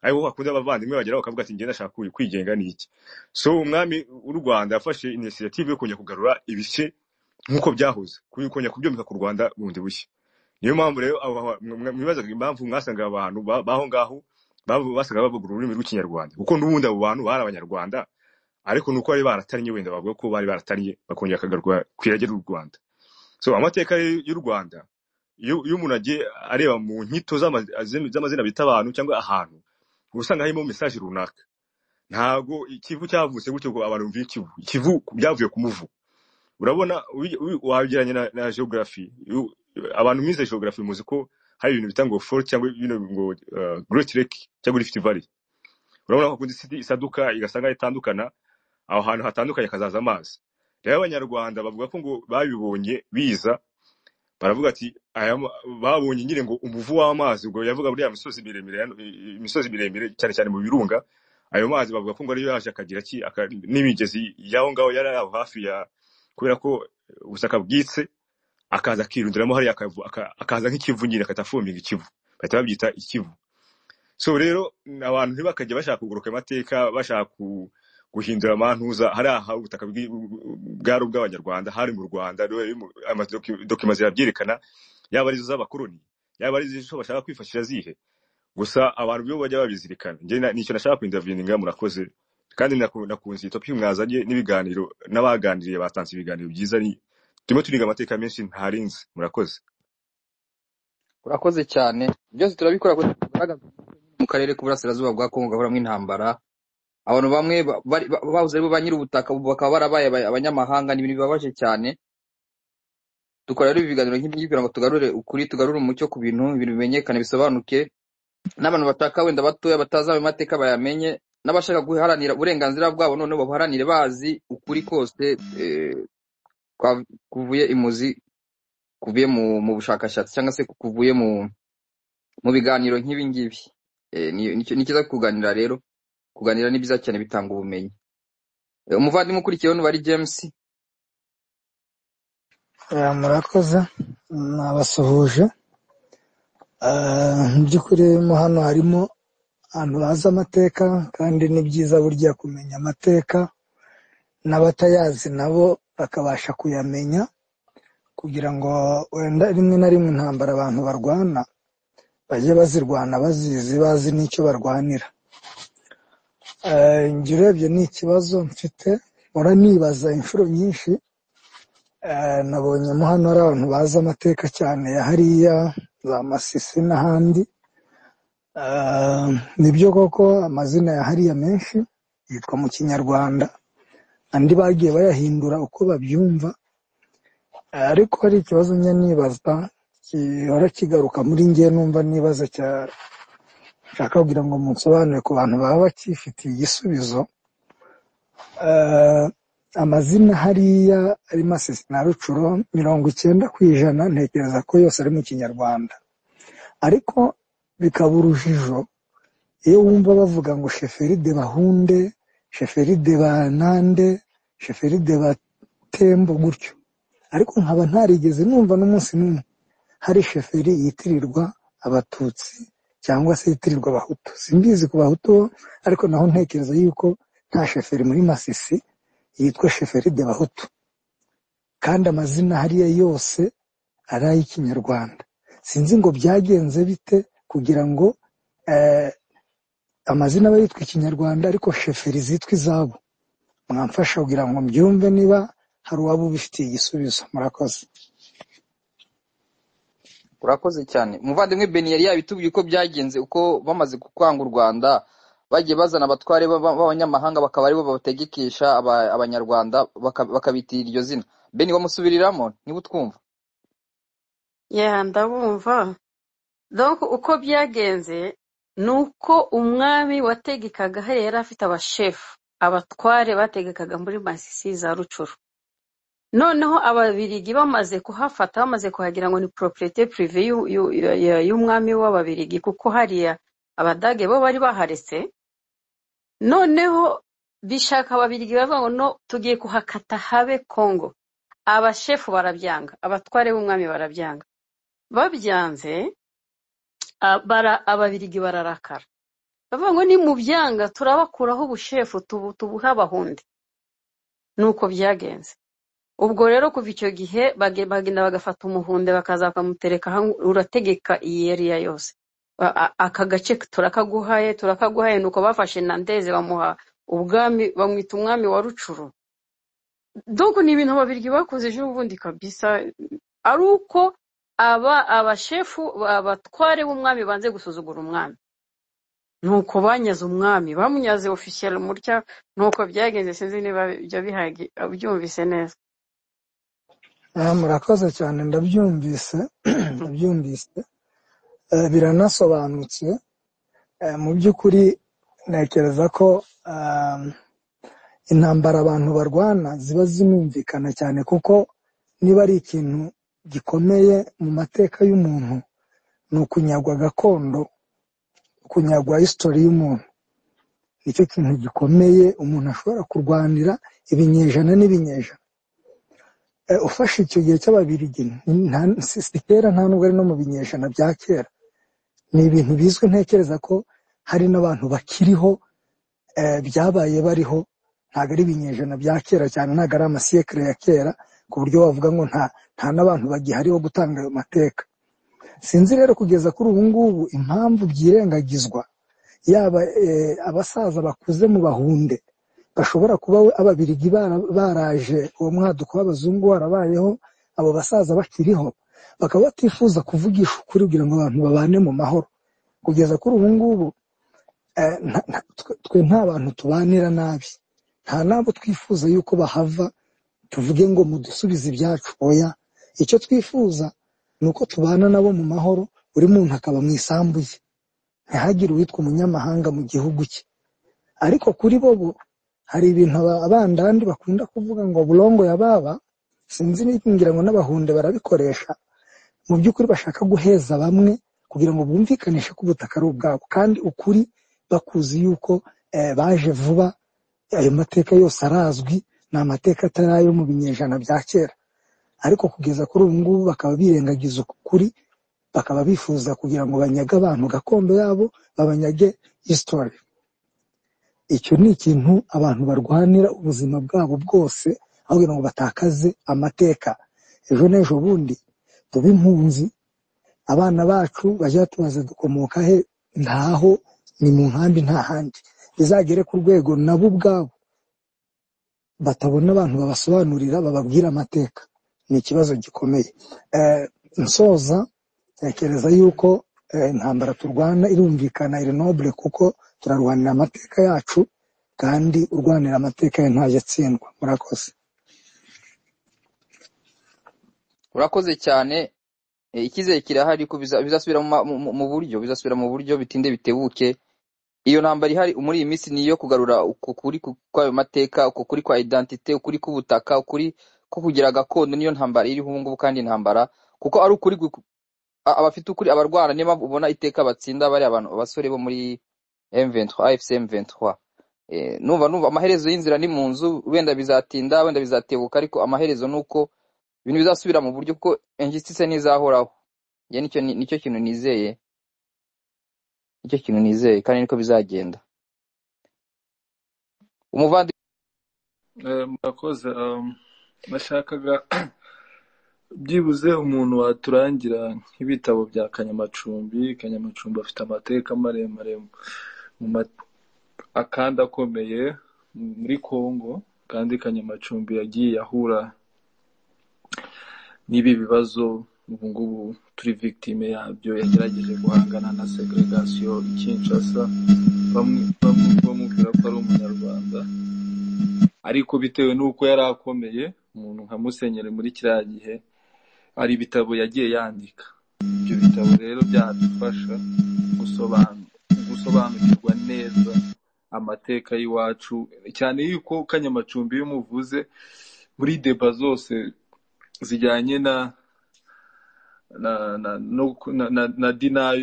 aribo hakunda abavandimwe bagera bakavuga ati ngenda nshaka kwi- kwigenga ni iki so umwami w'u rwanda yafashe inisiyative yo kongera kugarura ibice nk'uko byahoze kongera kubyomeka ku rwanda bundi bushya niyo mpamvu rero aba- aba- mwa- mwibazaga impamvu mwasanga abantu ba- baho ngaho bavu- basaga bavuga ururimi rw'ikinyarwanda kuko n'ubundi abo bantu bari abanyarwanda ariko nuko bari baratariye wenda bavuga ko bari baratariye bakongera bakagaruka ku irage ry'u rwanda so amateka y'u y'u rwanda iyo iyo umuntu agiye areba mu nkito z'ama- z'amazina bita abantu cyangwa ahantu uba usanga harimo mesaje runaka ntabwo ikivu cyavutse gutyo ngo abantu bumve ikivu ikivu byavuye ku muvu urabona ubi- ubi- wagereranya na, na geography You- abantu mwize geography muzi ko hari ibintu bita ngo fault cyangwa ibintu ngo uh, great lake cyangwa rift valley urabona ko kundi city isaduka igasanga itandukana aho hantu hatandukanye hakazaza amazi rero abanyarwanda bavuga ko ngo babibonye biza baravuga ati aya ma- babonye nyine ngo umuvu w'amazi ubwo yavuga buriya misozi miremire ya- imisozi miremire cyane cyane mu birunga ayo mazi bavuga ko ngo ariyo yaje akagira ki aka- n'imigezi y'aho ngaho yari aho hafi ya kubera ko ubutaka bwitse akaza akirundiramo hariya akavu- aka- akaza nk'ikivu nyine akahita afumbinga ikivu bahita babyita ikivu so rero abantu ntibakajya bashaka kuguruka amateka bashaka ku- guhindura amantuza hariya ha- ubutaka bwi- bwari ubw'abanyarwanda hari mu rwanda rero riri mu- amadoki- dokima zirabyerekana yaba arizo z'abakoloni yaba arizo bashaka kwifashisha zihe gusa abantu bibo bajya babizirikana njye na- nicyo nashaka kuinterveninga murakoze kandi naku- nakunze iyi topic mwazanye n'ibiganiro n'abaganiriye batanze ibiganiro byiza ni turimo turiga amateka menshi ntarinzi murakoze urakoze cyane byose turabikora kugira ngo tugaragaze mu karere k'uburasirazuba bwa kongo gahoramo intambara abantu bamwe ba- bari- ba- bahoze ari bo ba nyiri ubutaka ubu bakaba barabaye aba- abanyamahanga ni ibintu bibabaje cyane dukora rero ibi biganiro nk'ibi kugira ngo tugarure ukuri tugarure umucyo ku bintu ibintu bimenyekane bisobanuke n'abantu bashaka wenda batoya batazi ayo mateka bayamenye n'abashaka guharanira uburenganzira bwabo noneho babuharanire bazi ukuri kose eh, kwa- kuvuye imuzi kuvuye mu mu bushakashatsi cyangwa se kuvuye mu mu biganiro nk'ibi ngibi Eh, ni ni cyo- ni cyiza kuganira rero kuganira ni byiza cyane bitanga ubumenyi Eh, umuvandimwe ukurikiyeho ni James Ah, murakoze nabasuhuje Ah, mu by'ukuri mo hano harimo abantu bazi amateka kandi ni byiza burya kumenya amateka n'abatayazi nabo bakabasha kuyamenya kugira ngo wenda rimwe na rimwe intambara abantu barwana bajye bazirwana bazizi bazi n'icyo barwanira Eh, njye urebye ni ikibazo mfite mpora nibaza inshuro nyinshi Eh, nabonye mo hano hari abantu bazi amateka cyane ya hariya za masisi n'ahandi Eh, nibyo koko amazina ya hariya menshi yitwa mu kinyarwanda andi bagiye bayahindura uko babyumva Eh, ariko hari ikibazo njya nibaza gihora kigaruka muri njye numva nibaza cyane nshaka kugira ngo munsobanure ku bantu baba bakifitiye igisubizo Eh, amazina hariya ari masisi na rucuro mirongo icyenda ku ijana ntekereza ko yose ari mu kinyarwanda ariko bikaba urujijo iyo wumva bavuga ngo sheferi de bahunde sheferi de banande sheferi de batembo gutyo ariko nkaba ntarigeze numva n'umunsi n'umwe hari sheferi yitirirwa abatutsi cyangwa se yitirirwa abahutu simbizi ku bahutu bo ariko naho ntekereza yuko nta sheferi muri masisi yitwa sheferi de bahutu kandi amazina hariya yose ari ay'ikinyarwanda sinzi ngo byagenze bite kugira ngo eh, amazina aba yitwa ikinyarwanda ariko sheferi zitwa izabo mwamfasha kugira ngo mbyumve niba hari uwaba ubifitiye igisubizo murakoze urakoze cyane umuvandimwe beni yari yabitubwiye uko byagenze uko bamaze kwanga u rwanda bagiye bazana abatware b'aba- b'abanyamahanga bakaba aribo babategekesha aba- abanyarwanda baka- bakabitira iryo zina beni wamusubiriramo niba utwumva ya ndabumva donc uko byagenze ni uko umwami wategekaga hariya yari afite abashefu abatware bategekaga muri masisi za rucuru noneho ababirigi bamaze kuhafata bamaze kuhagira ngo ni properite prive y'u- y'u- ya- y'umwami w'ababirigi kuko hariya abadage bo bari baharetse noneho bishaka ababirigi baravuga ngo no tugiye kuhakata habe kongo abashefu barabyanga abatware b'umwami barabyanga babyanze abara- ababirigi bararakara bavuga ngo nimubyanga turabakuraho ubushefu tubu- tubuhe abahundi nuko byagenze ubwo rero kuva icyo gihe bage- bagenda bagafata umuhunde bakaza bakamutereka ahangu- urategeka iyi eriya yose A- a- aka gace turakaguhaye turakaguhaye nuko bafashe nandeze bamuha ubwami bamwita umwami wa rucuru dogo ni ibintu ababirigi bakoze ejo bundi kabisa ari uko aba abashefu abatware b'umwami banze gusuzugura umwami nuko banyaze umwami bamunyaze ofisiyeri mutya nuko byagenze sinzi niba ibyo bihagi byumvise neza Ah, murakoze cyane ndabyumvise ndabyumvise Eh, biranasobanutse Eh, mu by'ukuri ntekereza ko ah, intambara abantu barwana ziba zinumvikana cyane kuko niba ari ikintu gikomeye mu mateka y'umuntu ni ukunyagwa gakondo kunyagwa hisitori y'umuntu nicyo kintu gikomeye umuntu ashobora kurwanira ibinyejana n'ibinyejana e, ufashe icyo gihe cy'ababirigi nta- si si kera nta nubwo ari no mu binyejana bya kera ni ibintu bizwi ntekereza ko hari n'abantu bakiriho e, byabaye bariho ntabwo ari ibinyejana bya kera cyane ntabwo ari amasiyekere ya kera ku buryo wavuga ngo nta nta n'abantu bagihari bo gutanga ayo mateka sinzi rero kugeza kuri ubu ngubu impamvu byirengagizwa yaba eh, abasaza bakuze mu bahunde bashobora kuba we- ababirigi bara- baraje uwo mwaduko w'abazungu warabayeho abo basaza bakiriho bakaba batifuza kuvugisha ukuri kugira ngo abantu babane mu mahoro kugeza kuri ubu ngubu eh, nta- nta- twe twe nta bantu tubanira nabi nta n'abo twifuza yuko bahava tuvuge ngo mudusubize ibyacu oya icyo twifuza ni uko tubana nabo mu mahoro buri muntu akaba mu isambu ye ntihagire uwitwa umunyamahanga mu gihugu cye ariko kuri bo bo hari ibintu aba- abandandi bakunda kuvuga ngo burongo ya baba sinzi niba ngira ngo n'abahunde barabikoresha mu by'ukuri bashaka guheza bamwe kugira ngo bumvikanishe ko ubutaka ari ubwabo kandi ukuri bakuzi yuko eh, baje vuba ayo mateka yose arazwi ni amateka atari ayo mu binyejana bya kera ariko kugeza kuri ubu ngubu bakaba birengagiza ukuri bakaba bifuza kugira ngo banyage abantu gakondo yabo babanyage isitori icyo ni ikintu abantu barwanira ubuzima bwabo bwose aho kugira ngo batakaze amateka ejo n'ejo bundi tube impunzi abana bacu bajya tubaza dukomoka he ntaho ni mu nkambi nta handi bizagere ku rwego nabo ubwabo batabona abantu babasobanurira bababwira amateka ni ikibazo gikomeye Eh, nsoza tekereza yuko eh, intambara turwana irumvikana iri nobule kuko turarwanira amateka yacu kandi urwanira amateka ye ntajya atsindwa murakoze urakoze cyane eh, icyizere kirahari ko biza- bizasubira mu ma- mu- mu- mu buryo bizasubira mu buryo bitinde bitebuke iyo ntambara ihari muri iyi minsi ni iyo kugarura uku kuri ku- kw'ayo mateka uku kuri kwa identite ukuri k'ubutaka ukuri ko kugira gakondo niyo ntambara iriho ubu ngubu kandi intambara kuko ari ukuri gu- a- abafite ukuri abarwana niyo mpamvu ubona iteka batsinda bari abantu abasore bo muri M23 AFC M23 Eh, numva numva amaherezo y'inzira ni mu nzu wenda bizatinda wenda bizatebuka ariko amaherezo ni uko ibintu bizasubira mu buryo kuko injustice ntizahoraho njye nicyo ni- nicyo kintu nizeye nicyo kintu nizeye kandi niko bizagenda umuvandimwe Eh, murakoze um, nashakaga byibuze umuntu waturangira nk'ibitabo bya kanyamacumbi kanyamacumbi afite amateka maremare mu ma- akandi akomeye muri congo kandi kanyamacumbi yagiye ahura n'ibi bibazo ubu ngubu turi victime yabyo yagerageje guhangana na segregasiyo i kinshasa bamwe bamwe bamubwira ko ari umunyarwanda ariko bitewe n'uko yari akomeye umuntu nka musenyeri muri kiriya gihe hari ibitabo yagiye yandika ibyo bitabo rero byadufasha gusobanu- gusobanukirwa neza amateka y'iwacu cyane yuko kanyamacumbi iyo umuvuze muri deba zose zijyanye na na na no, na, na, na denial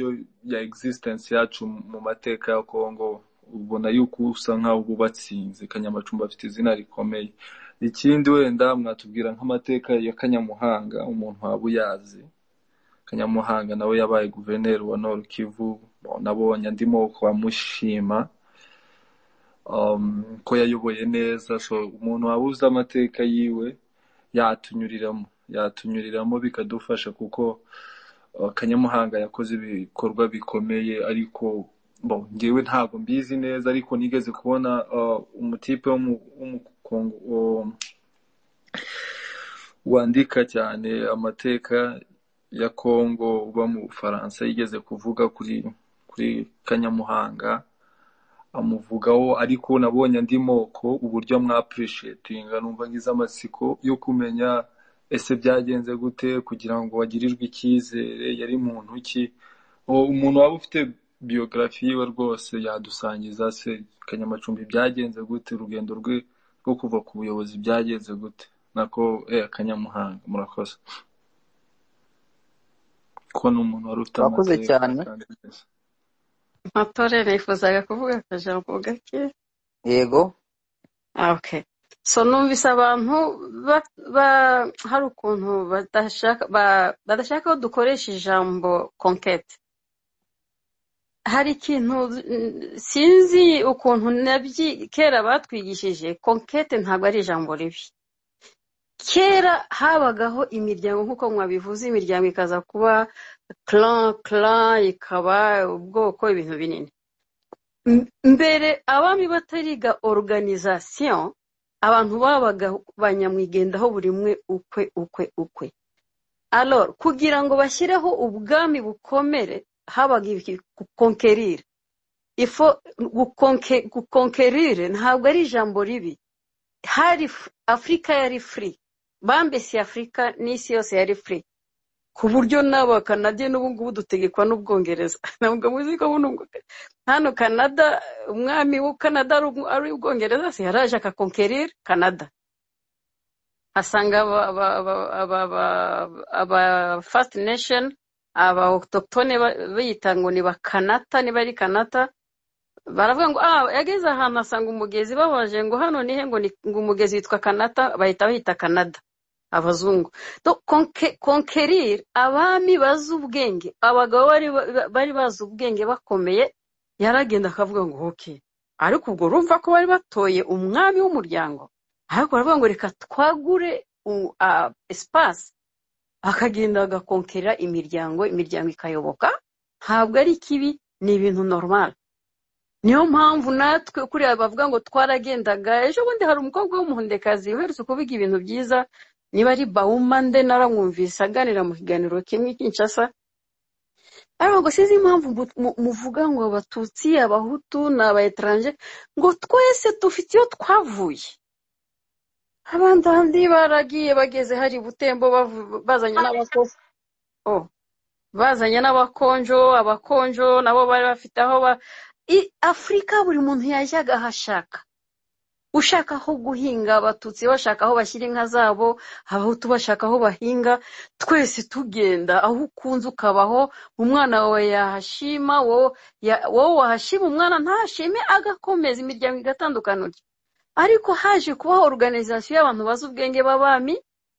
ya existence yacu mu mateka ya Kongo ubona yuko usa nkaho uba ubatsinze kanyamacumbi afite izina rikomeye ikindi wenda mwatubwira nk'amateka ya kanyamuhanga umuntu waba uyazi kanyamuhanga nawe yabaye guverineri wa nord kivu nabonye ndimo kubamushima um, ko yayoboye neza so umuntu waba uzi amateka yiwe yatunyuriramo yatunyuriramo bikadufasha kuko uh, kanyamuhanga yakoze ibikorwa bikomeye ariko bo njyewe ntabwo mbizi neza ariko nigeze kubona uh, umutipe w'umu- w'umukongo um, wandika cyane amateka ya Kongo uba mu Bufaransa yigeze kuvuga kuri kuri Kanyamuhanga amuvugaho ariko nabonye andi moko uburyo amwapureshetinga numva ngize amatsiko yo kumenya ese byagenze gute kugira ngo bagirirwe icyizere yari muntu ki uwo umuntu waba ufite biyogarafi yiwe rwose yadusangiza se kanyamacumbi byagenze gute urugendo rwe rwo kuva ku buyobozi byagenze gute nako eh kanyamuhanga murakoze kuko ni umuntu wari ufite wakoze amateka cyane kandi meza Mutore nifuzaga kuvuga akajambo gake yego Ah, okay. So numvise abantu ba, ba, hari ukuntu badashaka ba, badashaka ko dukoresha ijambo conquête hari ikintu mm, sinzi ukuntu nabyi kera batwigishije conquête ntabwo ari ijambo ribi kera habagaho imiryango nk'uko mwabivuze imiryango ikaza kuba clan clan ikaba ubwoko ibintu binini M- mbere abami batariga organisation abantu babaga banyamwigendaho buri umwe ukwe ukwe ukwe alors kugira ngo bashyireho ubwami bukomere habaga ibiki gukonkerira ifo gukonke- gukonkerire ntabwo ari ijambo ribi hari f- afurika yari free bambese afurika n'isi yose yari free ku buryo n'abo bakanadi n'ubu ngubu dutegekwa n'ubwongereza ntabwo muzi ko buno hano kanada umwami w'u kanada ari umu- ari ubwongereza se yaraje akakonkerira kanada asanga aba aba- aba- aba- aba- aba first nation aba autochtone ba- biyita ngo ni bakanata niba ari kanata baravuga ngo ah yageze ahantu asanga umugezi babaje ngo hano nihe ngo ni ngo umugezi witwa kanata bahita bahita kanada abazungu Donc, conque- conquérir abami bazi ubwenge abagabo bari ba- bari bazi ubwenge bakomeye yaragenda akavuga ngo oke ariko ubwo urumva ko bari batoye umwami w'umuryango ariko baravuga ngo reka twagure u- ah, espace akagenda agakonkerera imiryango imiryango ikayoboka ntabwo ari kibi ni ibintu normal niyo mpamvu natwe kuriya bavuga ngo twaragendaga ejo bundi hari umukobwa w'umuhundekazi uherutse kuvuga ibintu byiza niba ari bawuma nde naramwumvise aganira mu kiganiro kimwe kinshasa ariko ngo sinzi impamvu mu- mu- muvuga ngo abatutsi abahutu ni aba etranje ngo twese dufite iyo twavuye abandi ahandi baragiye bageze hari butembo bavu- bazanye n'abakozi oh. bazanye n'abakonjo abakonjo nabo bari bafite aho ba I- afurika buri muntu yajyaga ahashaka ushaka aho guhinga abatutsi bashaka aho bashyira inka zabo abahutu bashaka aho bahinga twese tugenda aho ukunze ukabaho umwana wawe yahashima wowe ya- wowe wahashima umwana ntashime agakomeza imiryango igatandukana utyo ariko haje kubaho organization y'abantu bazi ubwenge b'abami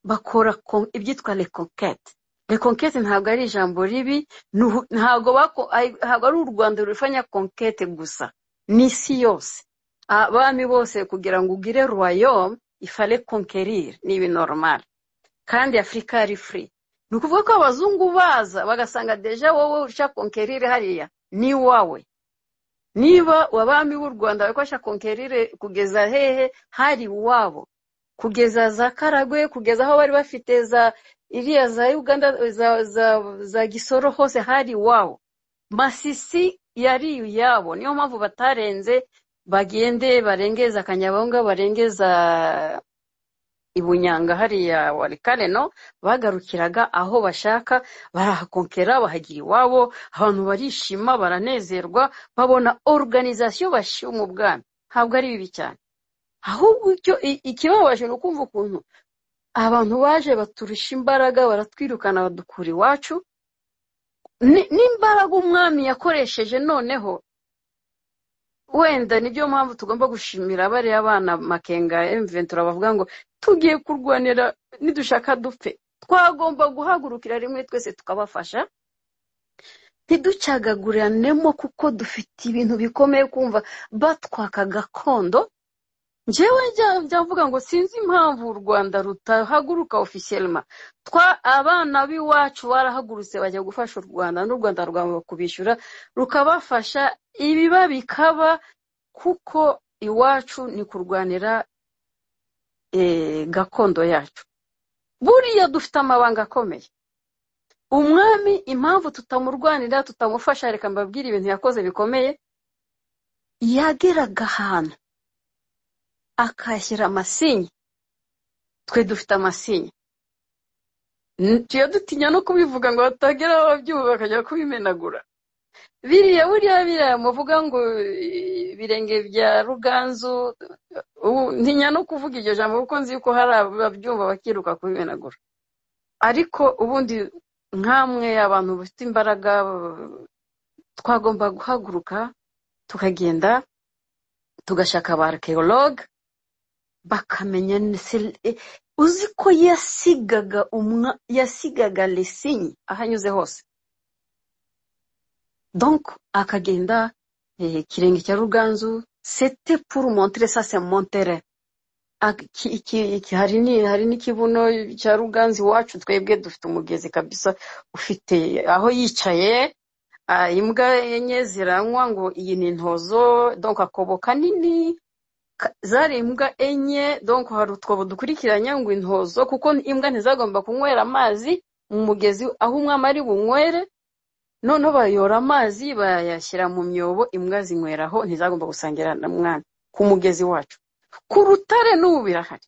bakora kon- ibyitwa reconquete reconquete ntabwo ari ijambo ribi ni uhu- ntabwo bako- ay- ntabwo ari u rwanda rufanya conquete gusa ni isi yose abami bose kugira ngo ugire royaume ifale conquérir ni ibi normal kandi afurika ari free ni ukuvuga ko abazungu baza bagasanga deja wowe ushaka conquérir hariya ni iwawe niba abami b'u rwanda barikoresha konkerire kugeza hehe hari iwabo kugeza za karagwe kugeza aho bari bafite za iriya za uganda za, za, za gisoro hose hari iwabo masisi yari iyabo niyo mpamvu batarenze bagende barengeza akanyabonga barengeza i bunyanga hariya warikareno bagarukiraga aho bashaka barahakonkera bahagira iwabo abantu barishima baranezerwa babona organization bashyira mu bwami ntabwo ari bibi cyane ahubwo icyo i- ikibabaje ni ukumva ukuntu abantu baje baturusha imbaraga baratwirukana badukura iwacu Ni- n'imbaraga umwami yakoresheje noneho wenda nibyo mpamvu tugomba gushimira bariya bana makenga emventura bavuga ngo tugiye kurwanira nidushaka dupfe twagomba guhagurukira rimwe twese tukabafasha ntiducagaguranemo kuko dufite ibintu bikomeye kumva batwaka gakondo njyewe njya njya mvuga ngo sinzi impamvu u rwanda rutahaguruka ofisiyelima twa abana b'iwacu barahagurutse bajya gufasha u rwanda n'u rwanda rwanga kubishyura rukabafasha ibiba bikaba kuko iwacu ni kurwanira eh, gakondo yacu buriya dufite amabanga akomeye umwami impamvu tutamurwanira tutamufasha reka mbabwire ibintu yakoze bikomeye yageraga ahantu akahashyira amasinya twe dufite amasinya N- tuya dutinya no kubivuga ngo batagera aho babyumva bakajya kubimenagura biriya buriya biriya muvuga ngo eh, ibirenge bya ruganzu ubu ntinya no kuvuga iryo jambo kuko nzi ko hari ababyumva bakiruka kubimenagura ariko ubundi nkamwe abantu bafite imbaraga twagomba guhaguruka tukagenda tugashaka ba archaeologue bakamenya ni- se- e- uzi ko yasigaga umwa yasigaga lesinyi aho anyuze hose donc akagenda eh, kirenge cya ruganzu sete pour montrer ça c'est montere Ak- ki- ki- ki- hari ni hari n'ikibuno cya ruganzu iwacu twebwe dufite umugezi kabisa ufite aho yicaye ah, imbwa enye ziranywa ngo iyi ni intozo donc akobo kanini ka- zari imbwa enye donc hari utwobo dukurikiranye ngo intozo kuko imbwa ntizagomba kunywera amazi mu mugezi aho umwami ari bunywere noneho bayora amazi bayashyira mu myobo imbwa zinyweraho ntizagomba gusangira na mwami ku mugezi wacu ku rutare n'ubu birahari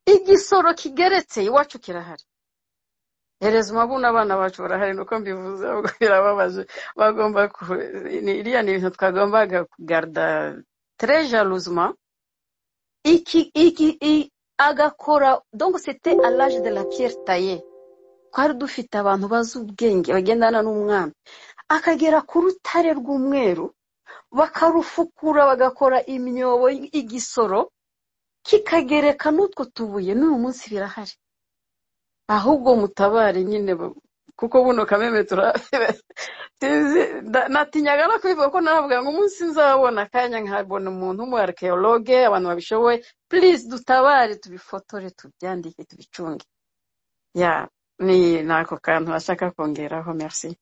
igisoro kigeretse iwacu kirahari hereza umabuni abana bacu barahari nuko mbivuze ahubwo birababaje bagomba ku- ni- iriya ni ibintu twagombaga kugarda trejaruzma iki iki i, agakora donc c'était à l'âge de la pierre taillée twari dufite abantu bazi ubwenge bagendana n'umwami akagera ku rutare rw'umweru bakarufukura bagakora imyobo igisoro kikagereka n'utwo tubuye n'uyu munsi birahari ahubwo mutabare nyine bu- kuko buno kameme turahebe natinyaga no kubivuga ko naravuga ngo umunsi nzabona akanya nkabona umuntu w'umuarikeyologe abantu babishoboye please dutabare tubifotore tubyandike tubicunge ya ni ni ako kantu ashaka kongeraho merci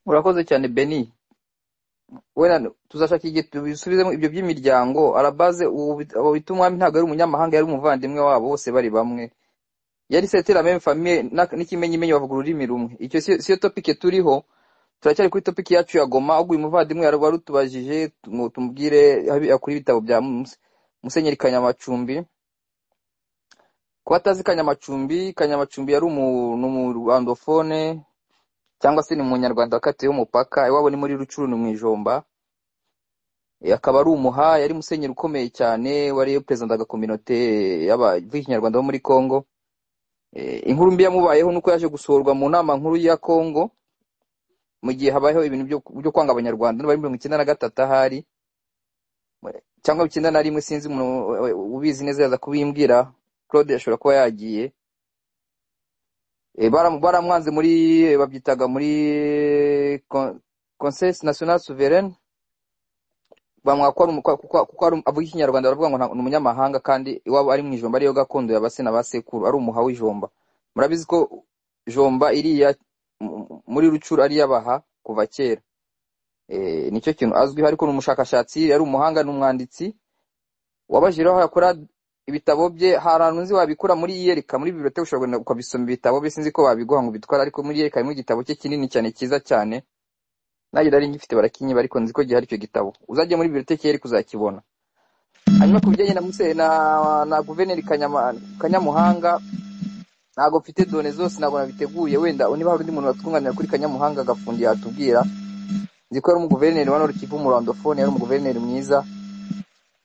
urakoze cyane beni wenda tuzashaka igihe tubisubizemo ibyo by'imiryango arabaze ubu bit- abo bita umwami ntabwo ari umunyamahanga yari umuvandimwe wabo bose bari bamwe yari setera meme famille na- n'ikimenyimenyi bavuga ururimi rumwe icyo si- siyo topike turiho turacyari kuri topiki yacu ya goma ubwo uyu muvandimwe yari wari utubajije tumu- tumubwire habi- kuri ibitabo bya Muse- musenyeri kanyamacumbi kuba atazi kanyamacumbi kanyamacumbi yari umu- ni umurwandofone cyangwa se ni umunyarwanda wakatiwe umupaka iwabo ni muri rucuru ni mu ijomba Eh, akaba ari umuha yari musenyeri ukomeye cyane wari perezidantaga kominote y'abavikinyarwanda bo muri congo Eh, inkuru mbi yamubayeho nuko yaje gusohorwa mu nama nkuru ya congo mu gihe habayeho ibintu byo byo kwanga abanyarwanda bari mirongo icyenda na gatatu ahari cyangwa icyenda na rimwe sinzi umuntu eh, ubizi neza yaza kubimbwira claude ashobora kuba yagiye Eh, baram- baramwanze muri eh, babyitaga muri consesi national souveraine bamwaka ko ari umu- ko- ko- kuko ari um- avuga ikinyarwanda baravuga ngo nta- ni umunyamahanga kandi iwabo ari mu ijomba ariyo gakondo ya basena ba sekuru ari umuha w'ijomba murabizi ko jomba iriya m- m- muri rucuru ari iy'abaha kuva kera Eh, nicyo kintu azwiho ariko ni umushakashatsi yari umuhanga ni umwanditsi wabajije aho yakora ibitabo bye hari ahantu nzi wabikura muri iyereka muri biblioteke ushobora kugenda ukabisoma ibitabo bye sinzi ko babiguha ngo ubitware ariko muri iyereka harimo igitabo cye kinini cyane cyiza cyane nanjye nari ngifite barakinyiba ariko nzi ko gihari icyo gitabo uzajya muri biblioteke yeri kuzakibona hanyuma ku bijyanye na muse na na guverineri Kanyama- kanyamuhanga ntabwo mfite done zose ntabwo nabiteguye wenda niba hari undi muntu watwunganira kuri kanyamuhanga agafundi yatubwira nzi ko yari umuguverineri wa norukivu umurandofone yari umuguverineri mwiza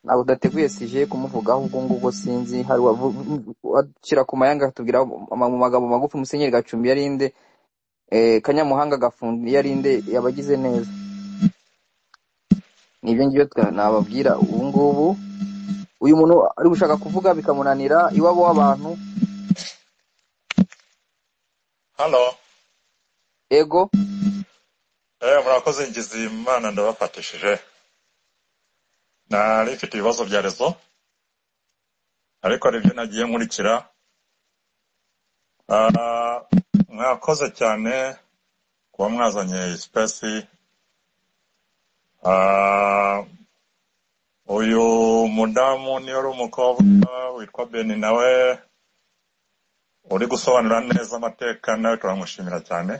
ntabwo udateguye sije kumuvugaho ubwo ngubwo sinzi hari uwavu- washyira ku mayanga akatubwira ama- mu magambo magufi musenyeri gacumbi yarinde eh, kanyamuhanga agafundi yarinde yabagize neza nibyo ngibyo twa- nababwira ubu ngubu uyu muntu ari gushaka kuvuga bikamunanira iwabo w'abantu hano ego eh murakoze ngizi imana ndabafatishije nari mfite ibibazo bya rezo ariko hari ibyo nagiye nkurikira Ah, mwakoze cyane kuba mwazanye iyi sipesi Ah, uyu mudamu niyo ari umukobwa witwa beni nawe uri gusobanura neza amateka nawe turamushimira cyane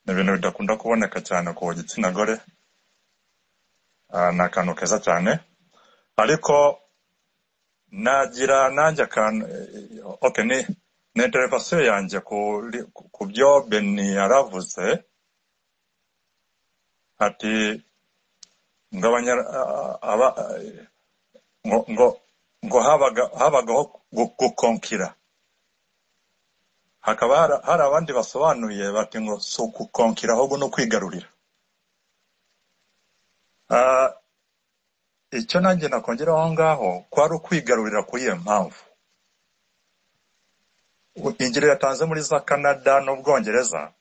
ni ibintu bidakunda kuboneka cyane ku gitsina gore Ah, ni akantu keza cyane ariko nagira nanjye akantu eh, okay ni ni interevasiyo yanjye kuri- ku ku byo beni yaravuze ati ngo abanya- a- aba- ngo ngo ngo habaga- habagaho gu- gukonkira hakaba hari- hari abandi basobanuye bati ngo si ugukonkira ahubwo no kwigarurira Ah, icyo nanjye nakongeraho aho ngaho kwari ukwigarurira kuri iyo mpamvu ingero yatanze muri za canada n'ubwongereza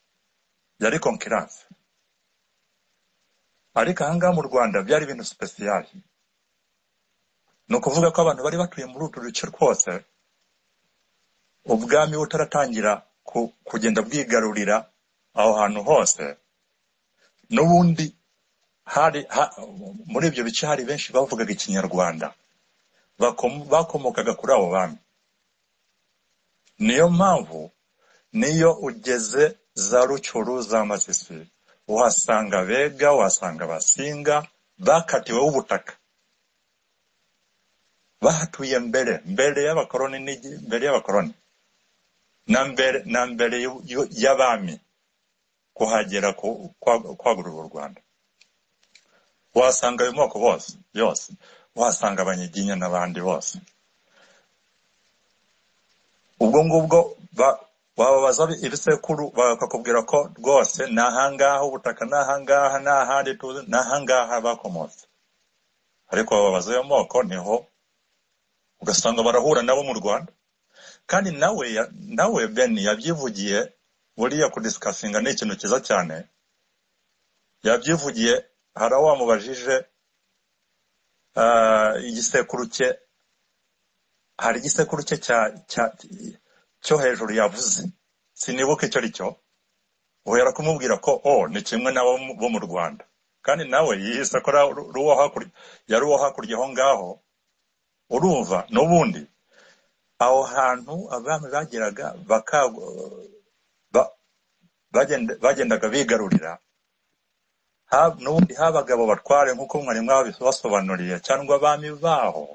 yari konkiranse ariko aha ngaha mu rwanda byari ibintu sipesiyali ni ukuvuga ko abantu bari batuye muri utu duce twose ubwami butaratangira ku- kugenda bwigarurira aho hantu hose n'ubundi hari ha- muri ibyo bice hari benshi bavugaga ikinyarwanda bakom- bakomokaga kuri abo bami niyo mpamvu niyo ugeze za rucuru za masisi uhasanga bega uhasanga abasinga bakatiweho ubutaka bahatuye mbere mbere y'abakoroni n'igi- mbere y'abakoroni na mbere na mbere y'u- y'u- y'abami kuhagera ku- kwa- kwagurura u rwanda wahasanga ayo moko bose yose wahasanga abanyiginya n'abandi bose ubwo ngubwo ba- wababaza ibisekuru bakakubwira ko rwose ni ahangaha ubutaka ni ahangaha ni ahandi tuzi ni ahangaha bakomotse ariko ababaza ayo moko niho ugasanga barahura nabo mu rwanda kandi nawe ya- nawe beni yabyivugiye buriya kudisikasinga ni ikintu cyiza cyane yabyivugiye hari aho wamubajije ah, igisekuru cye hari igisekuru cye cya cya- cyo hejuru yavuze sinibuka icyo ari cyo uhera kumubwira ko o ni kimwe n'abo mu- bo mu rwanda kandi nawe yihise akora ru- ruwo hakurya yari uwo hakurya aho ngaho urumva n'ubundi aho hantu abami bageraga baka- ba- bagenda- bagendaga bigarurira ha- n'ubundi habaga abo batware nk'uko mwari mwabisobanuriye cyangwa abami baho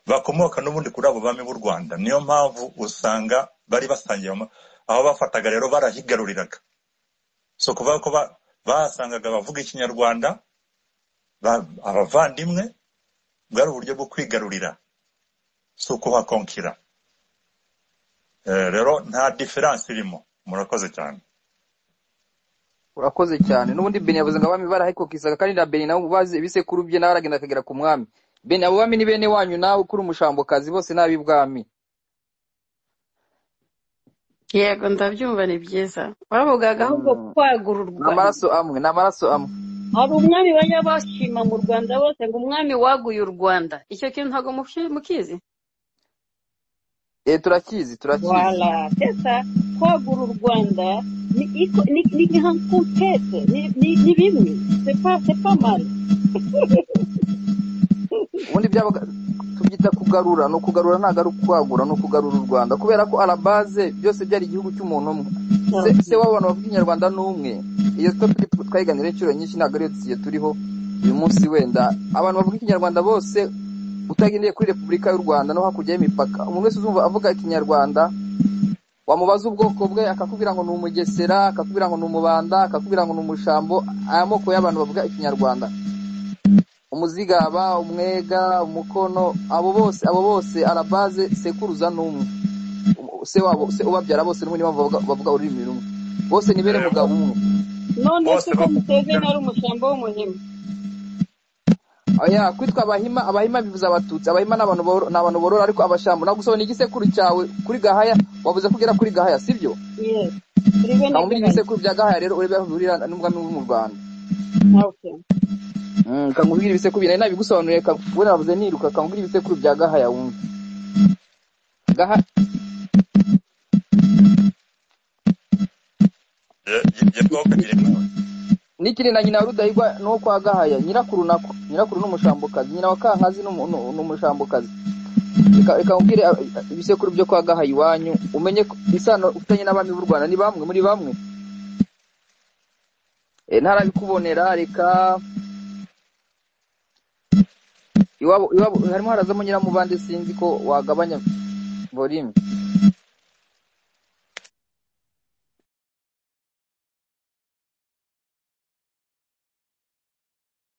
bakomoka n'ubundi kuri abo bami b'u rwanda niyo mpamvu usanga bari basangiye ama- aho bafataga rero barahigaruriraga so kuvuga ko ba- bahasangaga abavuga ikinyarwanda ba- abavandimwe bwari uburyo bwo kwigarurira si ukuhakonkira Eh, rero nta diferanse irimo murakoze cyane urakoze cyane n'ubundi beni yavuze ngo abami barahikokisaga kandi na beni nabo bazi ibisekuru bye nawe aragenda akagera ku mwami beni abo bami ni bene wanyu nawe ukuri umushambokazi bose n'ab'ibwami yego ndabyumva ni byiza bavugaga ahubwo kwagura u ni rwanda amaraso amwe ni amaraso amwe hari umwami bajya bashima mu rwanda bose ngo umwami waguye u rwanda icyo kintu ntabwo muki- mukizi Eh, turakizi turakizi Voilà, c'est ça. Kwagura u Rwanda ni iko ni ni ni hantu tete, ni ni ni bimwe. C'est pas c'est pas mal. ubundi byabaga tubyita kugarura ni ukugarura ntabwo ari ukwagura ni ukugarura u rwanda kubera ko arabaze byose byari igihugu cy'umuntu umwe se se Ok. w'abantu bavuga ikinyarwanda ni umwe iyo topic twayiganira inshuro nyinshi ntabwo ariyo tugiye turiho uyu munsi wenda abantu bavuga ikinyarwanda bose utagendeye kuri repubulika y'u rwanda no hakurya y'imipaka umuntu wese uzumva avuga ikinyarwanda wamubaza ubwoko bwe akakubwira ngo ni umugesera akakubwira ngo ni umubanda akakubwira ngo ni umushambo aya moko y'abantu bavuga ikinyarwanda umuzigaba umwega umukono abo bose abo bose arabaze sekuruza n'umwe Um- se wabo se ubabyara bose n'umwe niba bavuga bavuga ururimi rumwe bose ni bene Eh, mugabo umwe None se bose ko Museveni bakomoka ari umushamba w'umuhima? oya kwitwa abahima abahima bivuze abatutsi abahima ni abantu boro- ni abantu borora ariko abashambo nagusaba n'igisekuru cyawe kuri gahaya wabuze kugera kuri gahaya sibyo Yes. Turi bene kamubiri gahari. ibisekuru bya gahaya rero urebe aho bihurira n'umwami wo mu rwanda Okay. Mm, kamubwira ibisekuru bya nabigusobanuriye ka- we navuze niruka kamubwira ibisekuru bya gahaya wumve gahaya Ye- Ye- yakobo girimana n'ikiri na nyina wa rudahigwa n'uwo kwa gahaya nyirakuru nako nyirakuru ni umushambokazi nyina wa kankazi ni umu- ni- ni umushambokazi reka reka nkubwire ah, ah, ibisekuru byo kwa gahaya iwanyu umenye ko isano ufitanye n'abami b'u rwanda ni bamwe muri bamwe e, ntarabikubonera reka iwabo iwabo harimo harazamo nyiramubande sinzi ko wagabanya volume